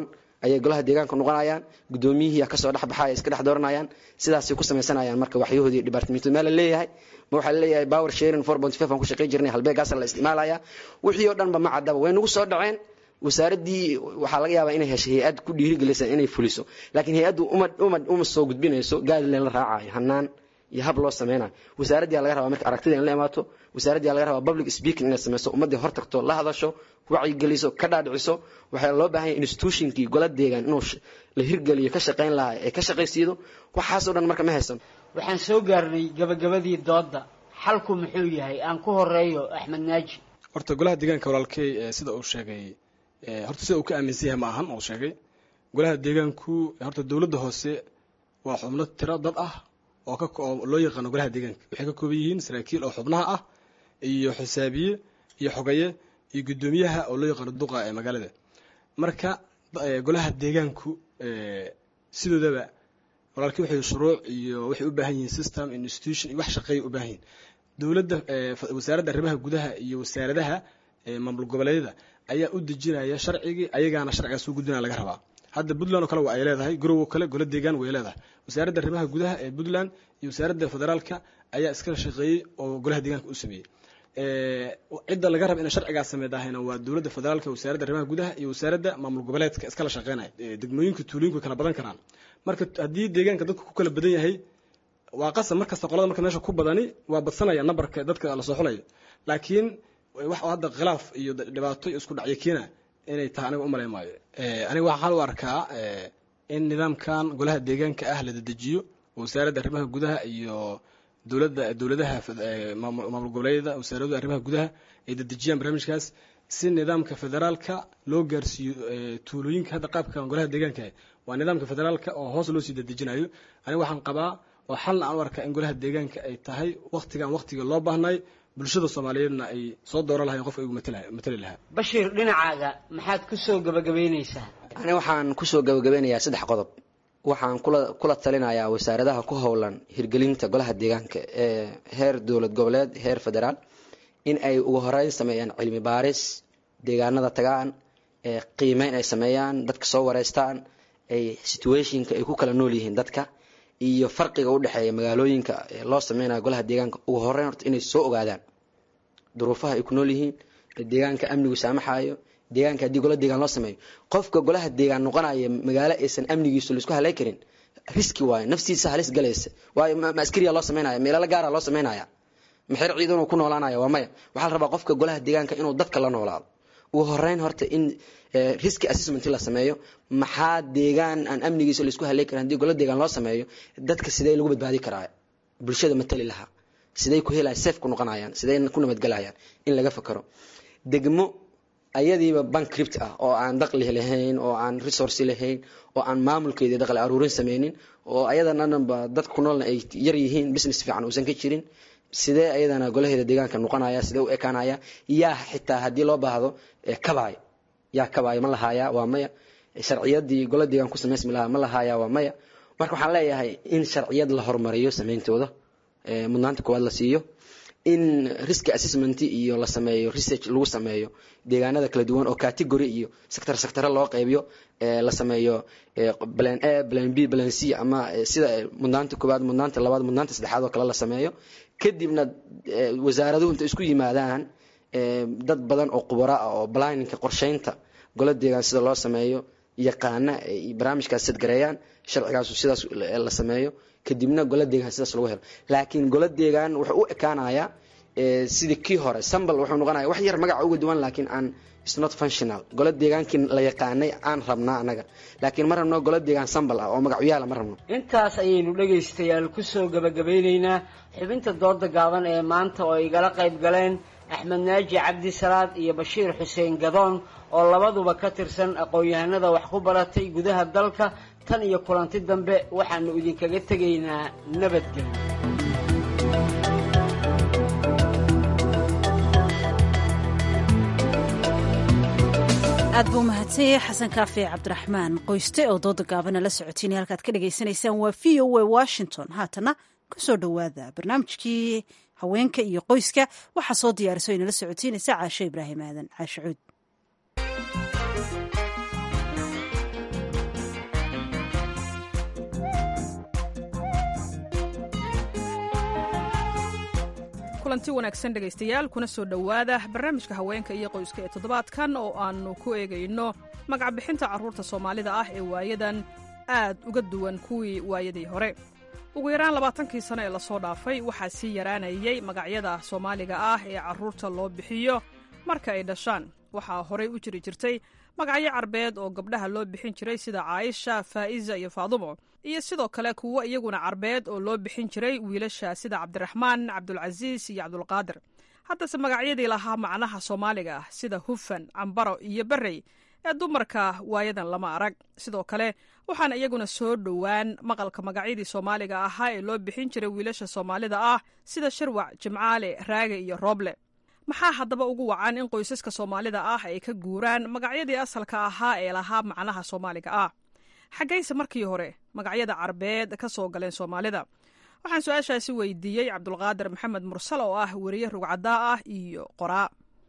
ayay golaha deegaanka noqonayaan gudoomiyihii kasoo dhexbaxaya iska dhex dooranayaan sidaasay ku samaysanayaan marka waxyahoodii dhibaatamiintu meel la leeyahay ma waxaa laleeyahay power sharing four point five aan ku shaqayn jirnay halbeegaasa la isticmaalaya wixii oo dhanba ma caddaba way nagu soo dhaceen wasaaraddii waxaa laga yaabaa inay heshay hay-ad ku dhiirigelisa inay fuliso laakiin hay-addu uma uma uma soo gudbinayso guideline la raacayo hanaan iyo hab loo sameynayo wasaaraddii laga rabaa marka aragtida in la imaato wasaaraddii laga rabaa public speaking inay sameyso ummaddii hor tagto la hadasho wacyigeliso ka dhaadhiciso waxaa loo baahan yahay institutionkii gola deegaan inuu la hirgeliyo ka shaqayn lahaa ee ka shaqaysiido waxaasoo dhan marka ma haysan waxaan soo gaarnay gabagabadii doodda xalku muxuu yahay aan ku horeeyo axmed naaji horta golaha deegaanka walaalkey sida uu sheegay horta sida uu ka aaminsan yahay ma ahan uu sheegay golaha deegaanku horta dowladda hoose waa xubno tiro dad ah oo ka oo loo yaqaano golaha deegaanka waxay ka kooban yihiin saraakiil oo xubnaha ah iyo xisaabiye iyo xogaye iyo guddoomiyaha oo loo yaqaano duqa ee magaalada marka golaha deegaanku sidoodaba walaalkii waxay shuruuc iyo waxay u baahan yihiin system institution iyo wax shaqeeya u baahan yihiin dowladda wasaaradda arrimaha gudaha iyo wasaaradaha maamul goboleedyada ayaa u dejinaya sharcigii ayagaana sharcigaas u gudbinaya laga rabaa hadda puntland oo kale waa ay leedahay garowo kale golo deegaan way leedahay wasaaradda arrimaha gudaha ee puntland iyo wasaaradda federaalka ayaa iskala shaqeeyey oo golaha deegaanka u sameeyey cidda laga raba inay sharcigaas sameydahayna waa dowladda federaalka wasaaradda arrimaha gudaha iyo wasaaradda maamul goboleedka iskala shaqeynaya degmooyinka tuulooyinku way kala badan karaan marka haddii deegaanka dadku ku kala badan yahay waa qasab markasta qolada marka meesha ku badani waa badsanaya nambarka dadka lasoo xulayo laakiin wax hadda khilaaf iyo dhibaato iyo isku dhacyo keena inay tahay aniga umalay maayo aniga waxaan u arkaa in nidaamkan golaha deegaanka ah la dedejiyo wasaaradda arrimaha gudaha iyo dowladda dowladaha maamul goboleedyada wasaaradda arrimaha gudaha ay dedejiyaan barnaamijkaas si nidaamka federaalka loo gaarsiiyo tuulooyinka hadda qaabkan golaha deegaanka waa nidaamka federaalka oo hoos loo sii dedejinayo aniga waxaan qabaa oo xalna aan u arkaa in golaha deegaanka ay tahay waktigan waktiga loo baahnay bulshada soomaaliyeedna ay soo dooran lahayn qofka igu matali lahaa bashiir dhinacaaga maxaad ku soo gabagabaynaysaa ani waxaan kusoo gabagabeynayaa saddex qodob waxaan kula kula talinayaa wasaaradaha ku howlan hirgelinta golaha deegaanka ee heer dowlad goboleed heer federaal in ay ugu horeyn sameeyaan cilmi baaris deegaanada tagaan ee qiimeyn ay sameeyaan dadka soo wareystaan ay situationka ay ku kala nool yihiin dadka iyo farqiga u dhexeeya magaalooyinka loo sameynayo golaha deegaanka ugu horeyn horta inay soo ogaadaan duruufaha ay ku nool yihiin deegaanka amnigu saamaxayo deegaanka haddii gola deegaan loo sameeyo qofka golaha deegaan noqonaya magaalo aysan amnigiisu laisku halay karin riski waayo naftiisa halis galaysa waayo ma askariya loo sameynaya meelala gaara loo sameynaya maxer ciidanuu ku noolaanaya waa maya waxaa la rabaa qofka golaha deegaanka inuu dadka la noolaado ugu horeyn horta in riski assessment la sameeyo maxaa deegaan aan amnigiisa laisku halay karin haddii gola deegaan loo sameeyo dadka sidee lagu badbaadi karaa bulshada matali lahaa siday ku helaya safe ku noqonayaan siday ku nabadgelayaan in laga fakaro degmo ayadiiba bankript ah oo aan daqli lahayn oo aan resource lahayn oo aan maamulkeedii daqli aruurin sameynin oo ayadana dhanba dadka ku noolna ay yar yihiin business fiican uusan ka jirin sidee ayadana golaheeda deegaanka noqonaya sidee u ekaanaya yaa xitaa haddii loo baahdo kabaay yaa kabaay ma lahaaya waa maya sharciyadii gola deegaan ku samaysmi lahaa ma lahaaya waa maya marka waxaan leeyahay in sharciyad la horumariyo sameyntooda mudnaanta koowaad la siiyo in risk assessment iyo la sameeyo research lagu sameeyo deegaanada kala duwan oo category iyo sector sector loo qaybiyo la sameeyo plan A plan B plan C ama sida mudnaanta koowaad mudnaanta labaad mudnaanta saddexaad oo kale la sameeyo kadibna wasaaraduhu inta isku yimaadaan dad badan oo khubaro ah oo planninka qorsheynta gola deegaan sida loo sameeyo yaqaana ay barnaamijkaas sadgareeyaan sharcigaasu sidaas la sameeyo kadibna gola deegaan sidaas lagu helo laakiin gola deegaan wuxuu u ekaanayaa sidii kii hore sambal wuxuu noqonaya wax yar magaca uga duwan laakiin aan is not functional gola deegaankii la yaqaanay aan rabnaa anaga laakiin ma rabno gola deegaan sambal ah oo magacyaala ma rabno intaas ayaynu dhegaystayaal kusoo gabagabeyneynaa xubinta dooda gaaban ee maanta oo igala qayb galeen axmed naaji cabdi salaad iyo bashiir xuseen gadoon oo labaduba ka tirsan aqoon-yahanada wax ku baratay gudaha dalka tan iyo kulanti dambe waxaanu idinkaga tegaynaa nabadgelyo aad buu mahadsan yahay xasan kaafi cabdiraxmaan qoyste oo dooda gaabana la socotiinay halkaad ka dhagaysanaysaan waa v o a washington haatana kusoo dhowaada barnaamijkii haweenka iyo qoyska waxaa soo diyaariso inala socotiinaysa caasho ibraahim aadan caasho cuud kulanti wanaagsan dhegaystayaal kuna soo dhowaada barnaamijka haweenka iyo qoyska ee toddobaadkan oo aannu ku eegayno magacbixinta carruurta soomaalida ah ee waayadan aad uga duwan kuwii waayadii hore ugu yaraan labaatankii sano ee lasoo dhaafay waxaa sii yaraanayay magacyada soomaaliga ah ee carruurta loo bixiyo marka ay dhashaan waxaa horey u jiri jirtay magacyo carbeed oo gabdhaha loo bixin jiray sida caaisha faa'iza iyo faadumo iyo sidoo kale kuwo iyaguna carbeed oo loo bixin jiray wiilasha sida cabdiraxmaan cabdulcasiis iyo cabdulqaadir haddase magacyadii lahaa macnaha soomaaliga ah sida hufan cambaro iyo barrey ee dumarka waayadan lama arag sidoo kale waxaan iyaguna soo dhowaan maqalka magacyadii soomaaliga ahaa ee loo bixin jiray wiilasha soomaalida ah sida shirwac jimcaale raage iyo rooble maxaa haddaba ugu wacan in qoysaska soomaalida ah ay ka guuraan magacyadii asalka ahaa ee lahaa macnaha soomaaliga ah xaggayse markii hore magacyada carbeed ka soo galeen soomaalida waxaan su-aashaasi weydiiyey cabdulqaadir maxamed mursal oo ah weriye rugcadaa ah iyo qoraa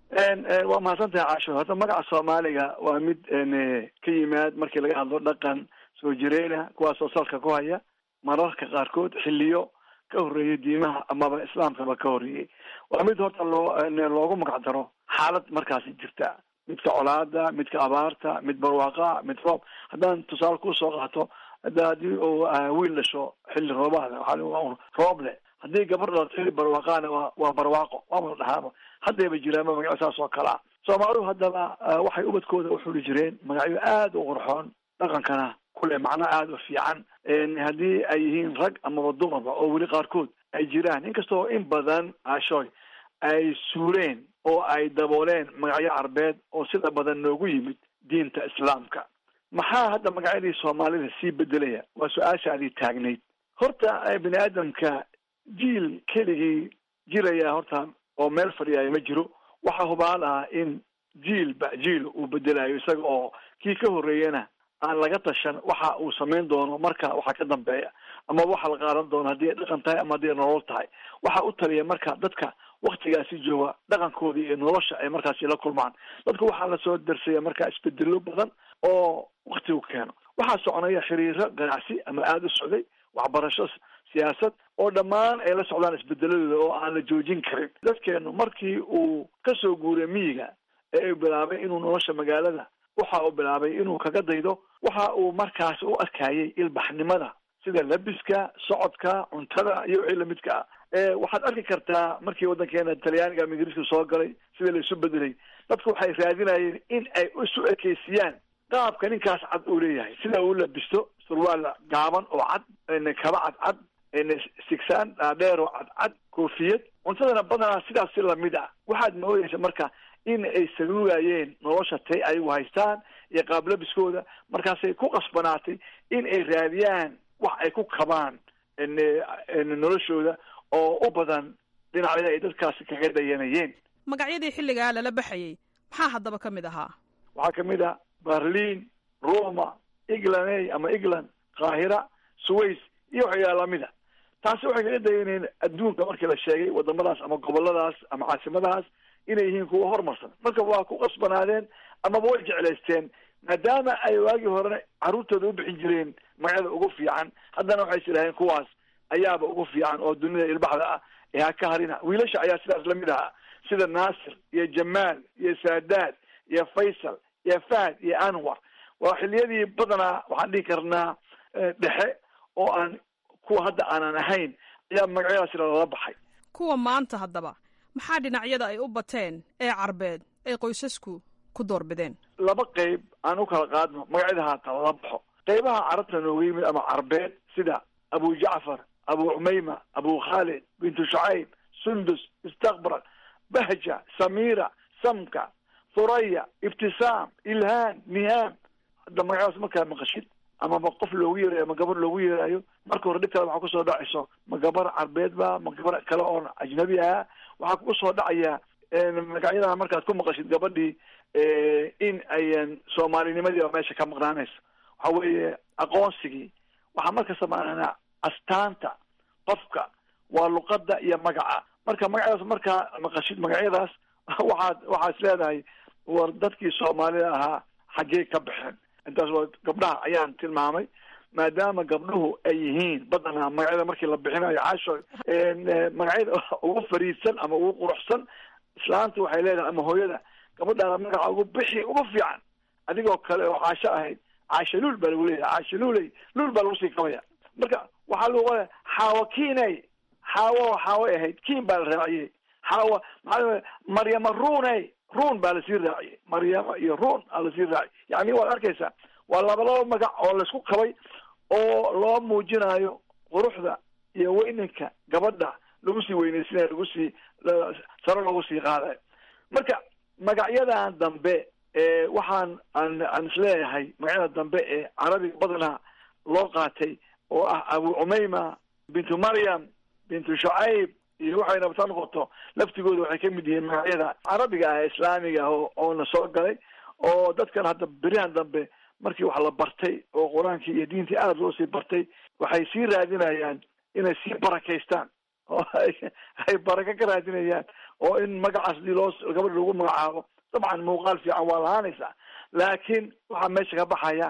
waa mahadsantahay caasho horta magaca soomaaliga waa mid ka yimaad markii laga hadlo dhaqan soo jireena kuwaasoo salka ku haya mararka qaarkood xiliyo ka horreeyay diimaha amaba islaamkaba ka horreeyey waa mid horta loo loogu magac daro xaalad markaasi jirta midka colaada midka abaarta mid barwaaqa mid roob haddaan tusaale kusoo qaato hadda haddii uu wiil dhasho xilli roobaada waxaa roob leh haddii gabar dhalato xilli barwaaqaana waa waa barwaaqo waama la dhahaaba haddayba jiraanba magacyo saas oo kale ah soomaalidu haddaba waxay ubadkooda u xuli jireen magacyo aada u qurxoon dhaqankana kule macno aada u fiican haddii ay yihiin rag amaba dumarba oo weli qaarkood ay jiraan inkastoo in badan ashoy ay suureen oo ay dabooleen magacyo carbeed oo sida badan noogu yimid diinta islaamka maxaa hadda magacyadii soomaalida sii bedelaya waa su-aashaadii taagnayd horta bini aadamka jiil keligii jiraya horta oo meel fadhiyayo ma jiro waxaa hubaal ah in jiilba jiil uu bedelayo isaga oo kii ka horreeyana aan laga tashan waxa uu samayn doono marka waxa ka dambeeya ama waxa la qaadan doono haddii ay dhaqan tahay ama haddii ay nolol tahay waxa u taliya marka dadka waktigaasi jooga dhaqankoodii iyo nolosha ay markaasi la kulmaan dadku waxaa lasoo darsaya marka isbedelo badan oo waktigu keeno waxaa soconaya xiriiro ganacsi ama aada u socday waxbarasho siyaasad oo dhammaan ay la socdaan isbedeladooda oo aan la joojin karin dadkeenu markii uu kasoo guuray miyiga ee uu bilaabay inuu nolosha magaalada waxa uu bilaabay inuu kaga daydo waxa uu markaas u arkayay ilbaxnimada sida labiska socodka cuntada iyo wixii lamidka ah waxaad arki kartaa markii waddankeena talyaaniga ama ingiriiska soo galay sida la isu bedelay dadku waxay raadinayeen in ay isu ekeysiyaan qaabka ninkaas cad uu leeyahay sida uu labisto surwaal gaaban oo cad kaba cadcad sigsaan dhaadheer oo cadcad koofiyad cuntadana badanaa sidaas si lamid ah waxaad moodaysa marka in ay saluugayeen nolosha tay ayagu haystaan iyo qaablabiskooda markaasay ku qasbanaatay in ay raadiyaan wax ay ku kabaan noloshooda oo u badan dhinacyada ay dadkaasi kaga dayanayeen magacyadii xilligaa lala baxayay maxaa haddaba ka mid ahaa waxaa kamid ah berlin roma england ama england qaahira suways iyo waxyaala lamida taasi waxay kaga dayanayeen adduunka markii la sheegay wadamadaas ama goboladaas ama caasimadahaas inay yihiin kuwa horumarsan marka waa ku qasbanaadeen amaba way jeclaysteen maadaama ay waagii horena carruurtooda u bixin jireen magacyada ugu fiican haddana waxay islaheen kuwaas ayaaba ugu fiican oo dunida ilbaxda ah ee ha ka harina wiilasha ayaa sidaas lamid ahaa sida naasir iyo jamaal iyo saadaad iyo faysal iyo fahd iyo anwar waa xiliyadii badanaa waxaan dhihi karnaa dhexe oo aan kuwa hadda aanan ahayn ayaa magacyadaasi lala baxay kuwa maanta haddaba maxaa dhinacyada ay u bateen ee carbeed ay qoysasku ku doorbideen laba qeyb aan u kala qaadno magacyada haata lala baxo qeybaha carabta nooga yimid ama carbeed sida abu jacfar abu cumayma abu khalid bintu shucayb sundus istakbrak bahja samira samka thuraya ibtisaam ilhaan nihaam hadda magacyadaas markaa maqashid amaba qof loogu yeerayo ama gabar loogu yeerayo marka hore dhib kale waxaa kusoo dhacayso ma gabar carbeed ba ma gabar kale oon ajnabi ah waxaa kugu soo dhacaya magacyadaha markaad ku maqashid gabadhii in ayan soomaalinimadii meesha ka maqnaanayso waxa weeye aqoonsigii waxaa markasta maanaa astaanta qofka waa luqada iyo magaca marka magacyadaas markaa maqashid magacyadaas waxaad waxaa is leedahay war dadkii soomaalida ahaa xaggee ka baxeen intaas waa gabdhaha ayaan tilmaamay maadaama gabdhuhu ay yihiin badanaa magacyada markii la bixinayo casho magacyada ugu fariidsan ama ugu quruxsan islaanta waxay leedahay ama hooyada gabadhaada magaca ugu bixi ugu fiican adigoo kale oo caasho ahayd caasho luul baa lagu leeyahay caasho luuley luul baa lagu sii kabaya marka waxaa lagu qoray xaawo kiiney xaawo xaaway ahayd kiin baa la raaciyey xaawo maxaa maryama ruuney ruun baa lasii raaciyey maryama iyo ruun aa lasii raaciyay yani waad arkaysaa waa laba laba magac oo laisku qabay oo loo muujinayo quruxda iyo weyninka gabadha lagu sii weyneysinayo lagu sii saro lagu sii qaadayo marka magacyadan dambe ee waxaan aan aan isleeyahay magacyada dambe ee carabiga badanaa loo qaatay oo ah abu cumeyma bintu maryam bintu shucayb iyo waxay rabta noqoto laftigooda waxay kamid yihiin magacyada carabiga ah ee islaamiga ah oo oona soo galay oo dadkan hadda berihan dambe markii wax la bartay oo qur-aankii iyo diintii aada loo sii bartay waxay sii raadinayaan inay sii barakaystaan oo ay baraka ka raadinayaan oo in magacaas dii loo gabadha lagu magacaabo dabcan muuqaal fiican waa lahaanaysaa laakiin waxaa meesha ka baxaya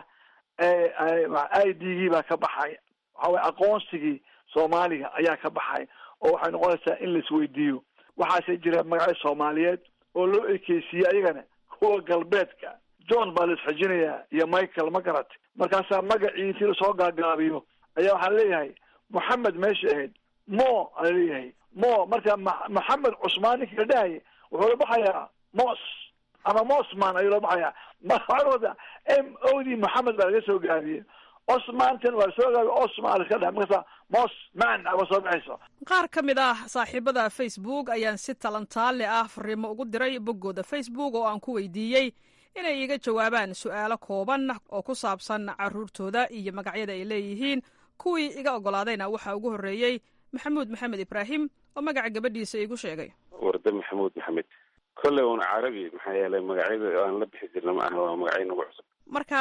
i d gii baa ka baxaya waxa weye aqoonsigii soomaaliga ayaa ka baxaya oo waxay noqonaysaa in laisweydiiyo waxaase jira magacyo soomaaliyeed oo loo ekeysiiyey ayagana kuwa galbeedka john baa la isxijinayaa iyo michael ma garatay markaasaa magacii intii lasoo gaagaabiyo ayaa waxaa leeyahay moxamed meesha ahayd mo aa leeyahay mo marka moxamed cusmaan ninkii la dhahaya wuxuu la baxayaa mos ama mosman ayuu la baxayaa maada m o d moxamed baa laga soo gaabiyey osmantan waa lasoo gaabiye osman laska dhaha markaasa mosman aba soo baxayso qaar ka mid ah saaxiibada facebook ayaan si talantaale ah fariimo ugu diray boggooda facebook oo aan ku weydiiyey inay iga jawaabaan su-aalo kooban oo ku saabsan caruurtooda iyo magacyada ay leeyihiin kuwii iga ogolaadayna waxaa ugu horreeyey maxamuud maxamed ibraahim oo magaca gabadhiisa igu sheegay warde maxamuud maxamed kolley un carabi maxaa yeelay magacyada aan la bixi jirna ma aha waa magacyo nagu cusub marka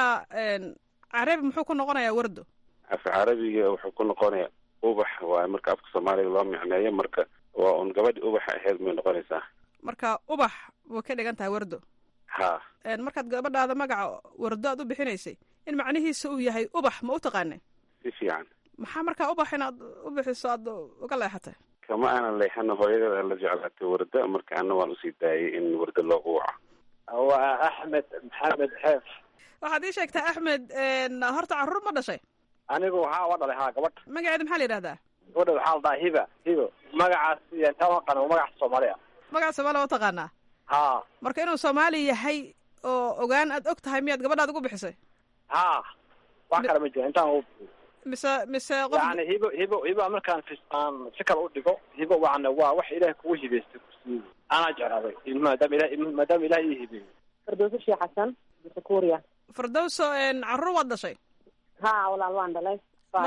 carabi muxuu ku noqonayaa wardo af carabiga wuxuu ku noqonayaa ubax waaye marka afka soomaaliga loo micneeyo marka waa un gabadhi ubaxa ahayd may noqonaysaa marka ubax way ka dhigan tahay wardo ha markaad gabadhaada magaca wardo aad u bixinaysay in macnihiisa uu yahay ubax ma u taqaanay si fiican maxaa markaa ubax inaad u bixiso aad uga leexatay kama aanan leexana hooyadada la jeclaatay warda marka ana waan usii daayay in wardo loogu waco waa axmed maxamed xeef waxaad ii sheegtaa axmed horta carruur ma dhashay anigu waxaa uga dhalay haa gabadh magaceeda maxaa la yidhahdaa gabadha waxaa la dhahaa hiba hibo magacaas intaan aqana waa magaca soomaali ah magaca soomaaliya waa taqaanaa ha marka inuu soomaali yahay oo ogaan aad og tahay miyaad gabadhaad ugu bixisay ha wax kale ma jira intaan ugu bixi mise mise qof yani hibo hibo hibo markaan aan si kale u dhigo hibo waana waa wax ilaah kugu hibaystay kursiyi anaa jeclaaday maadaama ilah maadaama ilaah ii hibeeyey firdowso sheekh xasan sukuuriya firdowso carruur waad dhashay ha walaal waan dhalay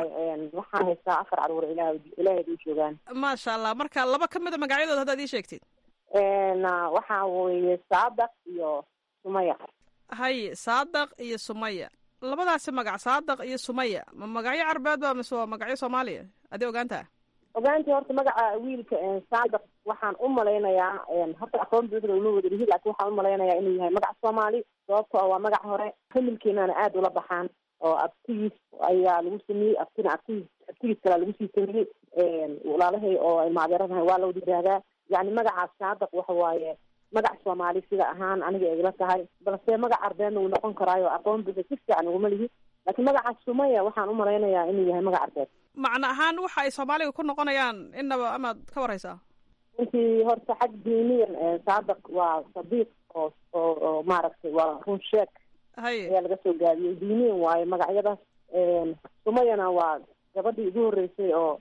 waxaan haystaa afar caruur ilaah ilaaheed u joogaan maasha allah marka laba ka mida magacyadooda haddaad ii sheegtid waxaa weeye saadaq iyo sumaya hay saadaq iyo sumaya labadaasi magac saadaq iyo sumaya ma magacyo carbeed ba mise waa magacyo soomaaliya adii ogaantaa ogaantii horta magaca wiilka saadaq waxaan u malaynayaa horta aqoon buuxda uma wada lihi laakin waxaan umalaynayaa inuu yahay magac soomaali sababto oo waa magac hore familkeenana aada ula baxaan oo abtigiis ayaa lagu sameeyey abtina abtigiis abtigiis kalaa lagu sii sameeyey walaalahay oo ay maadeeranahay waa lawada yihahdaa yani magacaas saadaq waxa waaye magac soomaali sida ahaan aniga igla tahay balse magac arbeedna wuu noqon karaayo aqoon buuxa si fiican uguma lihi laakiin magacaas sumaya waxaan umalaynayaa inuu yahay magac arbeed macno ahaan waxa ay soomaaliga ku noqonayaan innaba amaad ka waraysaa intii horta xag diiniyan saadaq waa sadiiq oo oo oo maaragtay waa run sheeg hay ayaa laga soo gaabiyey diiniyan waayo magacyadaas sumayana waa gabadhii ugu horreysay oo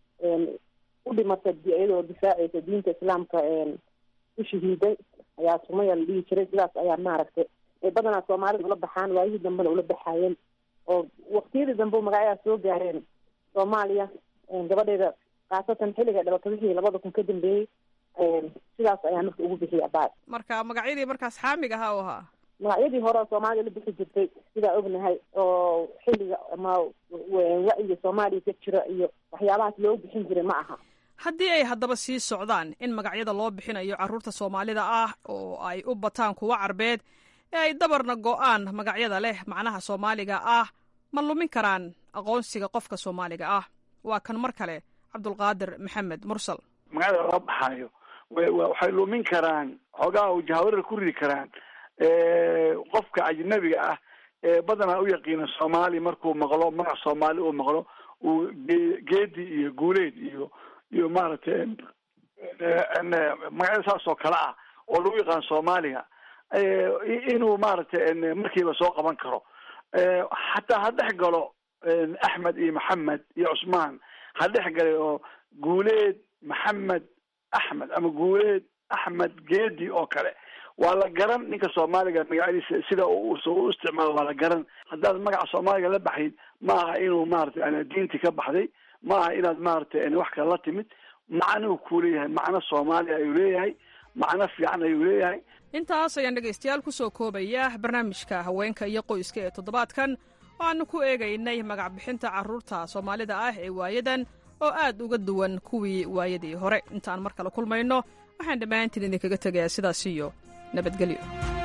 u dhimatay iyadoo difaacaysa diinta islaamka u shahiiday ayaa sumaya la dhihi jiray sidaas ayaa maaragtay ay badanaa soomaalida ula baxaan waayihii dambena ula baxaayeen oo waqtiyadii dambe magacyadaas soo gaareen soomaaliya gabadheeda khaasatan xilliga dhalatay wixii labada kun ka dambeeyey sidaas ayaa marka ugu bixiyay abaad marka magacyadii markaas xaamig ahaa u ahaa magacyadii hore oo soomaalida la bixi jirtay sidaa ognahay oo xilliga ama wacyiga soomaaliya ka jira iyo waxyaabahaas loo bixin jiray ma aha haddii ay haddaba sii socdaan in magacyada loo bixinayo carruurta soomaalida ah oo ay u bataan kuwa carbeed ee ay dabarna go-aan magacyada leh macnaha soomaaliga ah ma lumin karaan aqoonsiga qofka soomaaliga ah waa kan mar kale cabdulqaadir maxamed mursal magacada laga baxaayo waxay lumin karaan xoogaha jahwarar ku ridi karaan qofka ajnabiga ah ee badanaa u yaqiina soomaali markuu maqlo magac soomaali uu maqlo uu geedi iyo guuleed iyo iyo maaragtay magacyada saas oo kale ah oo lagu yaqaan soomaaliga inuu maaragtay markiiba soo qaban karo xataa ha dhex galo axmed iyo maxamed iyo cusmaan ha dhex galay oo guuleed maxamed axmed ama guuleed axmed geedi oo kale waa la garan ninka soomaaliga magacyadiisa sida u isticmaalo waa la garan haddaad magaca soomaaliga la baxayd ma aha inuu maaragtay diinti ka baxday ma aha inaad maaragtay wax kale la timid macnuu kuu leeyahay macno soomaaliya ayuu leeyahay macno fiican ayuu leeyahay intaas ayaan dhegaystayaal ku soo koobaya barnaamijka haweenka iyo qoyska ee toddobaadkan waxaanu ku eegaynay magac bixinta carruurta soomaalida ah ee waayadan oo aad uga duwan kuwii waayadii hore intaan mar kale kulmayno waxaan dhammaantiin idinkaga tegayaa sidaas iyo nabadgelyo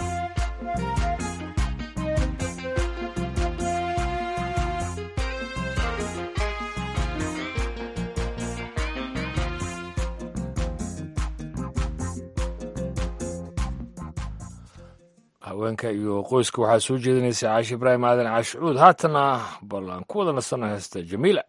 haweenka iyo qoyska waxaa soo jeedinaysa caashi ibraahim aadan caashicuud haatana bal aan ku wada nasana heesta jamiila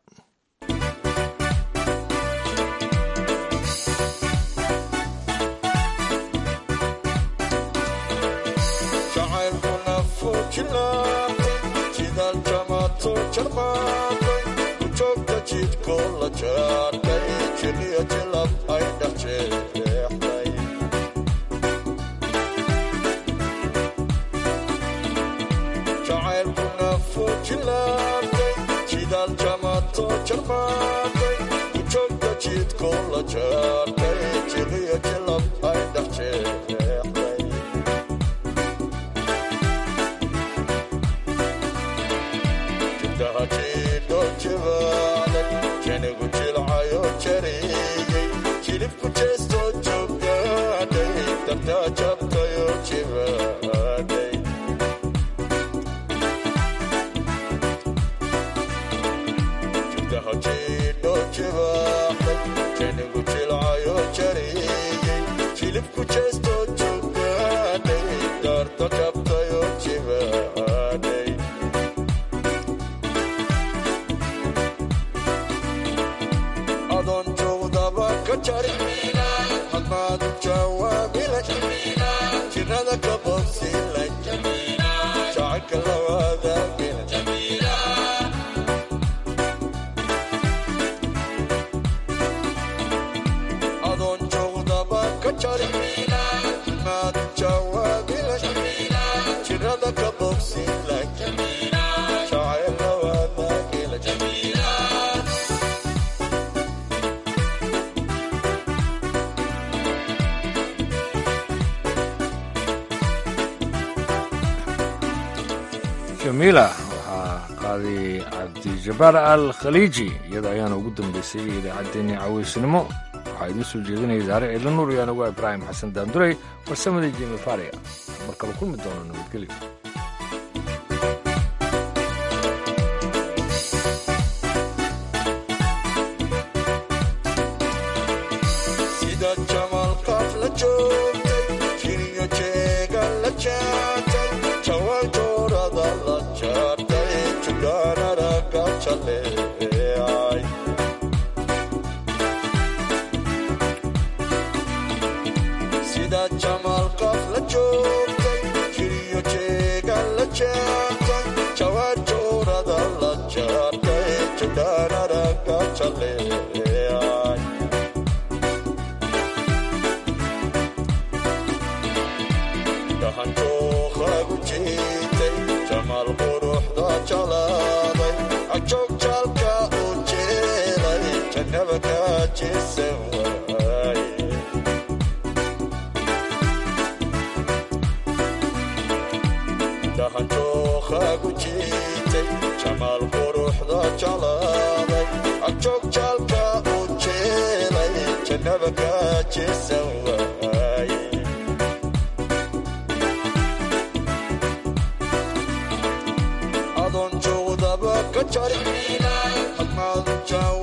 jamiila waxaa qaaday cabdijabaar al khaliiji iyada ayaana ugu dambeysay idaacaddeenii caweysnimo waxaa idiin soo jeedinaya daare ciidla nuur iyo anagu ibraahim xasan daanduray farsamadii jimi faria mar kale kulmi doono nabadgelyo adoon joogdaba ka jari admaadu jaaw